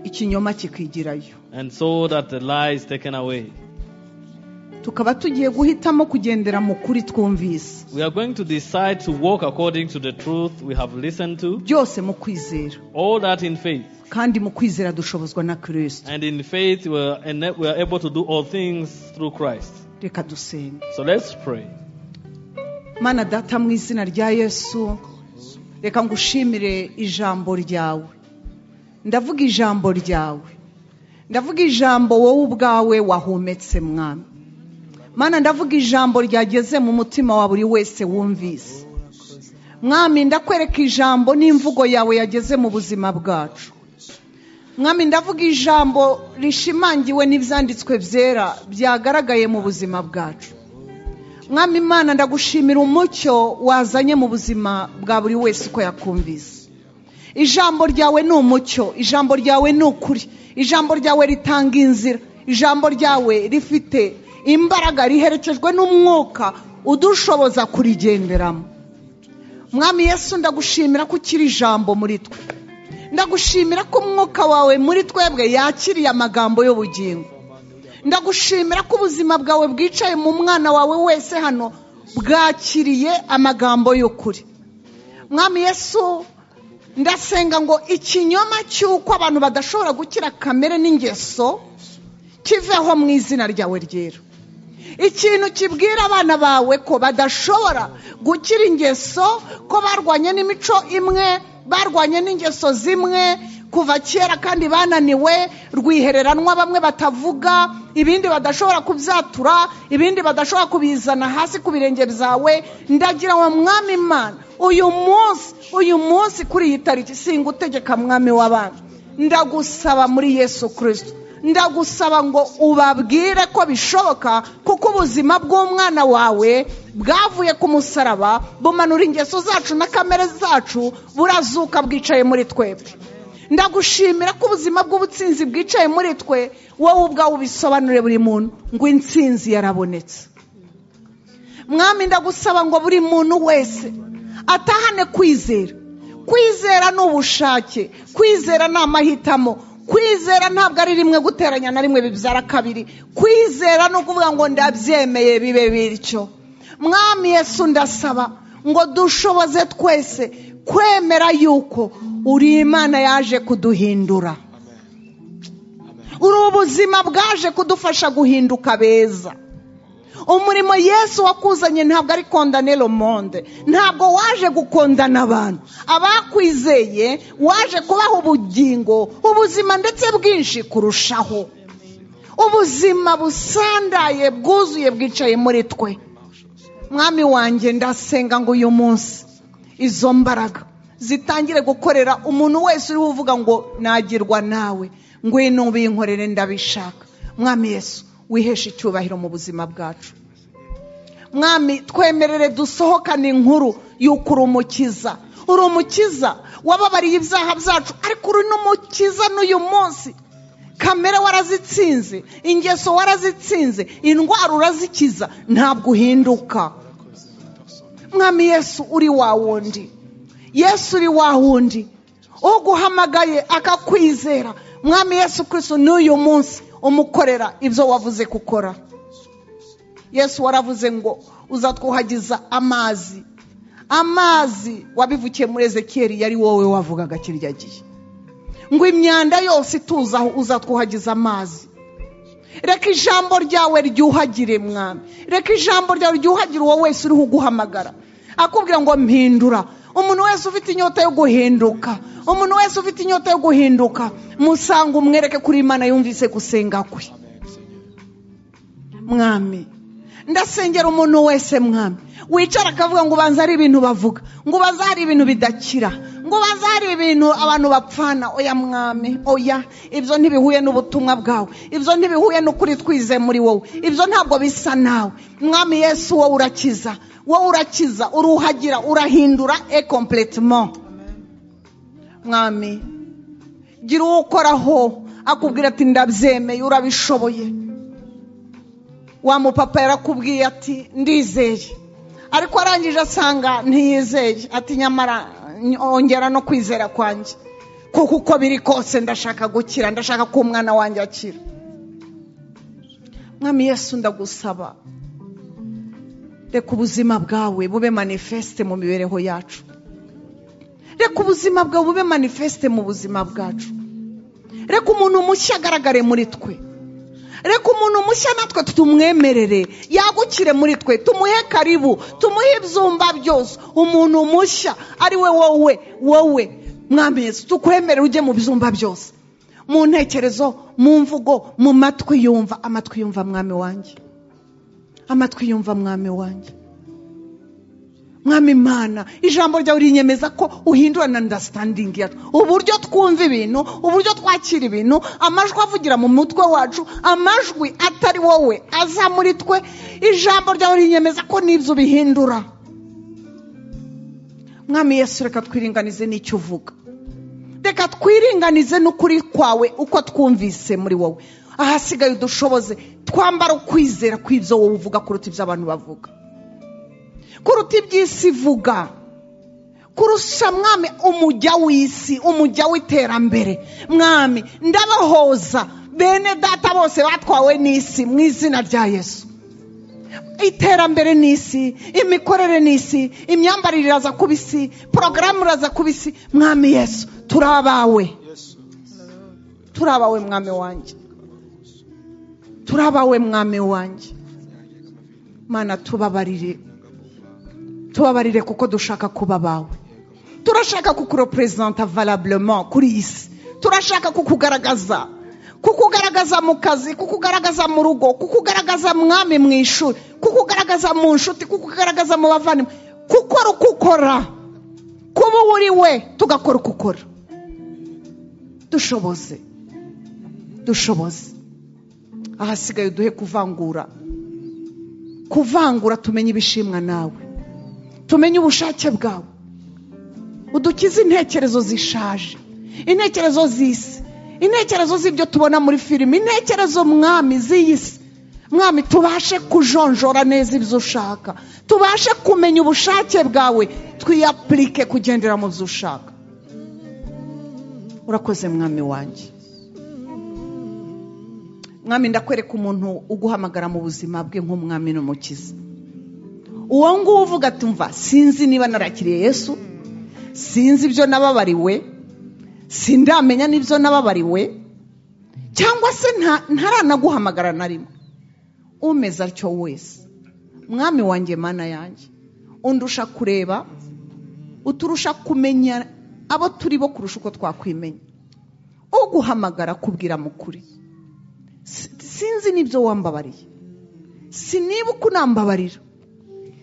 ikinyoma kikigirayo and so that the lie is taken away. tukaba tugiye guhitamo kugendera mu kuri twumvise We are going to decide to walk according to the truth we have listened to, byose mu kwizera all that in faith. kandi mu kwizera dushobozwa na kirisito And in faith, we are, ena- we are able to do all things through Christ. reka dusenge So let's pray. mana data mu izina rya yesu reka ngushimire ijambo ryawe ndavuga ijambo ryawe ndavuga ijambo wowe ubwawe wahumetse mwami mana ndavuga ijambo ryageze mu mutima wa buri wese wumvise mwami ndakwereka ijambo n'imvugo yawe yageze mu buzima bwacu mwami ndavuga ijambo rishimangiwe n'ibyanditswe byera byagaragaye mu buzima bwacu mwami imana ndagushimira umucyo wazanye mu buzima bwa buri wese uko yakumvise ijambo ryawe ni umucyo ijambo ryawe ni ukuri ijambo ryawe ritanga inzira ijambo ryawe rifite imbaraga riherekejwe n'umwuka udushoboza kurigenderamo mwami yesu ndagushimira ko ukiri ijambo muri twe ndagushimira ko umwuka wawe muri twebwe yakiriye amagambo y'ubugingo ndagushimira ko ubuzima bwawe bwicaye mu mwana wawe wese hano bwakiriye amagambo y'ukuri mwami yesu ndasenga ngo ikinyoma cy'uko abantu badashobora gukira kamere n'ingeso kiveho mu izina ryawe ryera ikintu kibwira abana bawe ko badashobora gukira ingeso ko barwanye n'imico imwe barwanye n'ingeso zimwe kuva kera kandi bananiwe rwihereranwa bamwe batavuga ibindi badashobora kubyatura ibindi badashobora kubizana hasi ku birenge byawe ndagira ngo mwami imana uyu munsi uyu munsi kuri iyi tariki singa utegeka mwami w'abana ndagusaba muri yesu kirisito ndagusaba ngo ubabwire ko bishoboka kuko ubuzima bw'umwana wawe bwavuye ku musaraba bumanura ingeso zacu na kamere zacu burazuka bwicaye muri twebwe ndagushimira ko ubuzima bw'ubutsinzi bwicaye muri twe wowe ubwawe ubisobanure buri muntu ngo intsinzi yarabonetse mwami ndagusaba ngo buri muntu wese atahane kwizera kwizera ni ubushake kwizera ni amahitamo kwizera ntabwo ari rimwe guteranya na rimwe bibyara kabiri kwizera ni ukuvuga ngo ndabyemeye bibe bityo mwami yesu ndasaba ngo dushoboze twese kwemera yuko uri imana yaje kuduhindura uri ubuzima bwaje kudufasha guhinduka beza umurimo yesu wakuzanye ntabwo ari kondanero monde ntabwo waje gukondana abantu abakwizeye waje kubaha ubugingo ubuzima ndetse bwinshi kurushaho ubuzima busandaye bwuzuye bwicaye muri twe mwami wanjye ndasenga ngo uyu munsi izo mbaraga zitangire gukorera umuntu wese uriho uvuga ngo nagirwa nawe ngwino ubinkorere ndabishaka mwami yesu wiheshe icyubahiro mu buzima bwacu mwami twemerere dusohokane inkuru y'uko uri umukiza uri umukiza wababariye ibyaha byacu ariko uri n'umukiza n'uyu munsi kamere warazitsinze ingeso warazitsinze indwara urazikiza ntabwo uhinduka mwami yesu uri wa wundi yesu uri wa wundi uguhamagaye akakwizera mwami yesu kirisito n'uyu munsi umukorera ibyo wavuze gukora yesu waravuze ngo uzatwuhagiza amazi amazi wabivukiye muri ezekiyeli yari wowe wavugaga kirya gihe ngo imyanda yose ituzaho uzatwuhagiza amazi reka ijambo ryawe ryuhagire mwami reka ijambo ryawe ryuhagire uwo wese uriho uguhamagara akubwira ngo mpindura umuntu wese ufite inyota yo guhinduka umuntu wese ufite inyota yo guhinduka musanga umwereke kuri imana yumvise gusenga kwe mwami ndasengera umuntu wese mwami wicara akavuga ngo ubanza hari ibintu bavuga ngo ubanza hari ibintu bidakira ngo ubanza hari ibintu abantu bapfana oya mwami oya ibyo ntibihuye n'ubutumwa bwawe ibyo ntibihuye n'ukuri twize muri wowe ibyo ntabwo bisa nawe mwami yesu wowe urakiza wowe urakiza uruhagira urahindura e completement mwami gira uwo ukoraho akubwira ati ndabyemeye urabishoboye wa mupapa yarakubwiye ati ndizeye ariko arangije asanga ntiyizeye ati nyamara ongera no kwizera kwanjye kuko uko biri kose ndashaka gukira ndashaka ko umwana wanjye akira mwami yesu ndagusaba reka ubuzima bwawe bube manifeste mu mibereho yacu reka ubuzima bwawe bube manifeste mu buzima bwacu reka umuntu mushya agaragare muri twe reka umuntu mushya natwe tumwemerere yagukire muri twe tumuhe karibu tumuhe ibyumba byose umuntu mushya ari we wowe wowe mwami Yesu tukwemerere ujye mu byumba byose mu ntekerezo mu mvugo mu matwi yumva amatwi yumva mwami wanjye amatwi yumva mwami wanjye mwami imana ijambo ryawe rinyemeza ko uhindura na understanding yacu uburyo twumva ibintu uburyo twakira ibintu amajwi avugira mu mutwe wacu amajwi atari wowe aza muri twe ijambo ryawe rinyemeza ko n'ibyo ubihindura mwami yesu reka twiringanize n'icyo uvuga reka twiringanize n'ukuri kwawe uko twumvise muri wowe ahasigaye udushoboze twambara ukwizera kw'ibyo wowe uvuga kuruta ibyo abantu bavuga kuruta iby'isi ivuga kurusha mwami umujya w'isi umujya w'iterambere mwami ndabahoza bene data bose batwawe n'isi mu izina rya yesu iterambere ni isi imikorere ni isi imyambarire iraza kuba isi porogaramu iraza kuba isi mwami yesu turi abawe turi abawe mwami wanjye turi abawe mwami wanjye mana tubabarire tubabarire kuko dushaka kuba abawe turashaka kukureperezanta valabulema kuri iyi si turashaka kukugaragaza kukugaragaza mu kazi kukugaragaza mu rugo kukugaragaza mwami mu ishuri kukugaragaza mu nshuti kukugaragaza mu bavandimwe gukora uko ukora kuba uwo uri we tugakora uko ukora dushoboze dushoboze ahasigaye duhe kuvangura kuvangura tumenye ibishimwa nawe tumenye ubushake bwawe udukize intekerezo zishaje intekerezo z'isi intekerezo z'ibyo tubona muri filime intekerezo mwami z'iyi si mwami tubashe kujonjora neza ibyo ushaka tubashe kumenya ubushake bwawe twiyapurike kugendera mu byo ushaka urakoze mwami wanjye mwami ndakwereka umuntu uguhamagara mu buzima bwe nk'umwami n'umukiza uwo nguwo uvuga ati mva sinzi niba narakiriye yesu sinzi ibyo nababariwe sindamenya n'ibyo nababariwe cyangwa se ntaranaguhamagara na rimwe umeze atyo wese mwami wanjye mana yanjye undusha kureba uturusha kumenya abo turi bo kurusha uko twakwimenya uguhamagara kubwira mukuri sinzi n'ibyo wambabariye siniba uko unambabarira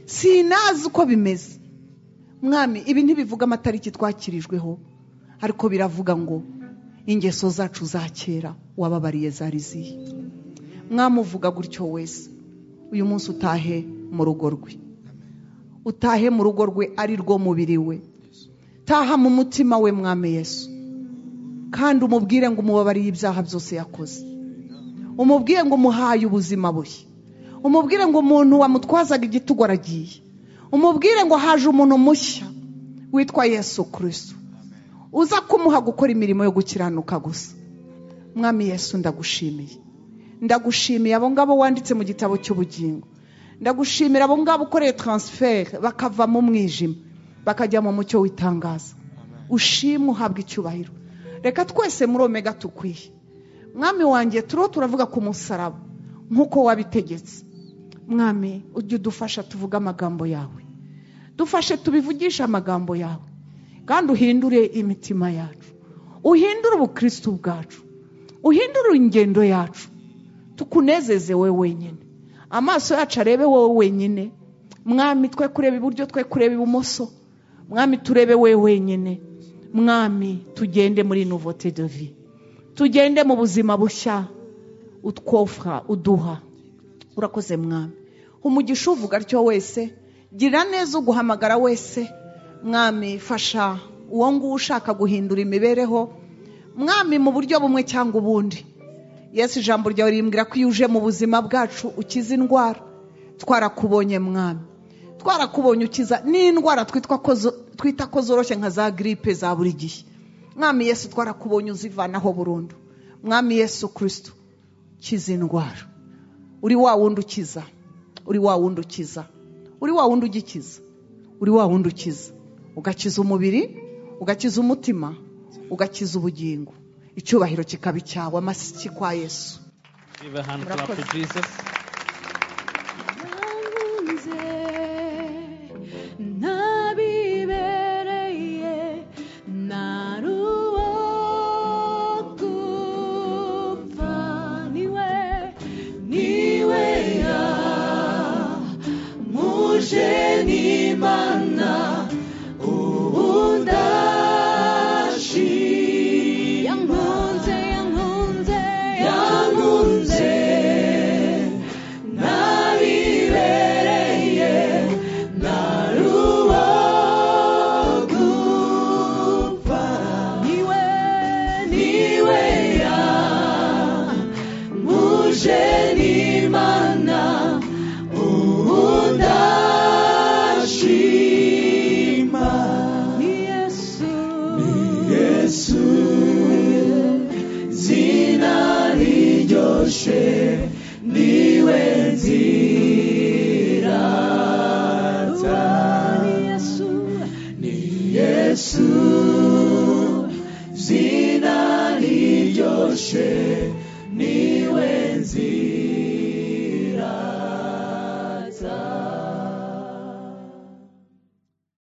sinazi uko bimeze mwami ibi ntibivuga amatariki twakirijweho ariko biravuga ngo ingeso zacu za kera wababariye zari zihe mwamuvuga gutyo wese uyu munsi utahe mu rugo rwe utahe mu rugo rwe ari rwo mubiri we taha mu mutima we mwami yesu kandi umubwire ngo umubabariye ibyaha byose yakoze umubwire ngo umuhaye ubuzima bushya umubwire ngo umuntu wamutwazaga igitugu aragiye umubwire ngo haje umuntu mushya witwa yesu kirisitu uza kumuha gukora imirimo yo gukiranuka gusa mwami yesu ndagushimiye ndagushimiye abo ngabo wanditse mu gitabo cy'ubugingo ndagushimira abo ngabo ukoreye taransiferi bakava mu mwijima bakajya mu mucyo w'itangaza ushima uhabwa icyubahiro reka twese muri omega tukwiye mwami wanjye turiho turavuga ku musaraba nk'uko wabitegetse mwami ujye udufasha tuvuge amagambo yawe dufashe tubivugishe amagambo yawe kandi uhindure imitima yacu uhindure ubukristo bwacu uhindure ingendo yacu tukunezeze wowe wenyine amaso yacu arebe wowe wenyine mwami twe kureba iburyo twe kureba ibumoso mwami turebe wowe wenyine mwami tugende muri nuvote de vie tugende mu buzima bushya utwofura uduha urakoze mwami umugisha uvuga atyo wese gira neza uguhamagara wese mwami fasha uwo nguwo ushaka guhindura imibereho mwami mu buryo bumwe cyangwa ubundi yesu ijambo ryawe rimbwira ko iyo uje mu buzima bwacu ukiza indwara twarakubonye mwami twarakubonye ukiza n'indwara twita ko zoroshye nka za giripe za buri gihe mwami yesu twarakubonye uzivanaho burundu mwami yesu kirisitu kiza indwara uri wa wundi ukiza uri wa wundi ukiza uri wa wundi ugikiza uri wa wundi ukiza ugakiza umubiri ugakiza umutima ugakiza ubugingo icyubahiro kikaba icyawe amasiki kwa yesu Give a hand clap to Murakoze. Jesus. nanze nabibereye naruwo gupfa niwe niwe ya muje n'imana ubundashi yankunze yankunze yankunze nabibereye naruwo gupfa niwe niwe ya muje n'imana ubudashima ni yesu ni yesu zina riryoshe niwe nzirata ni yesu ni yesu zina riryoshe niwe nzirata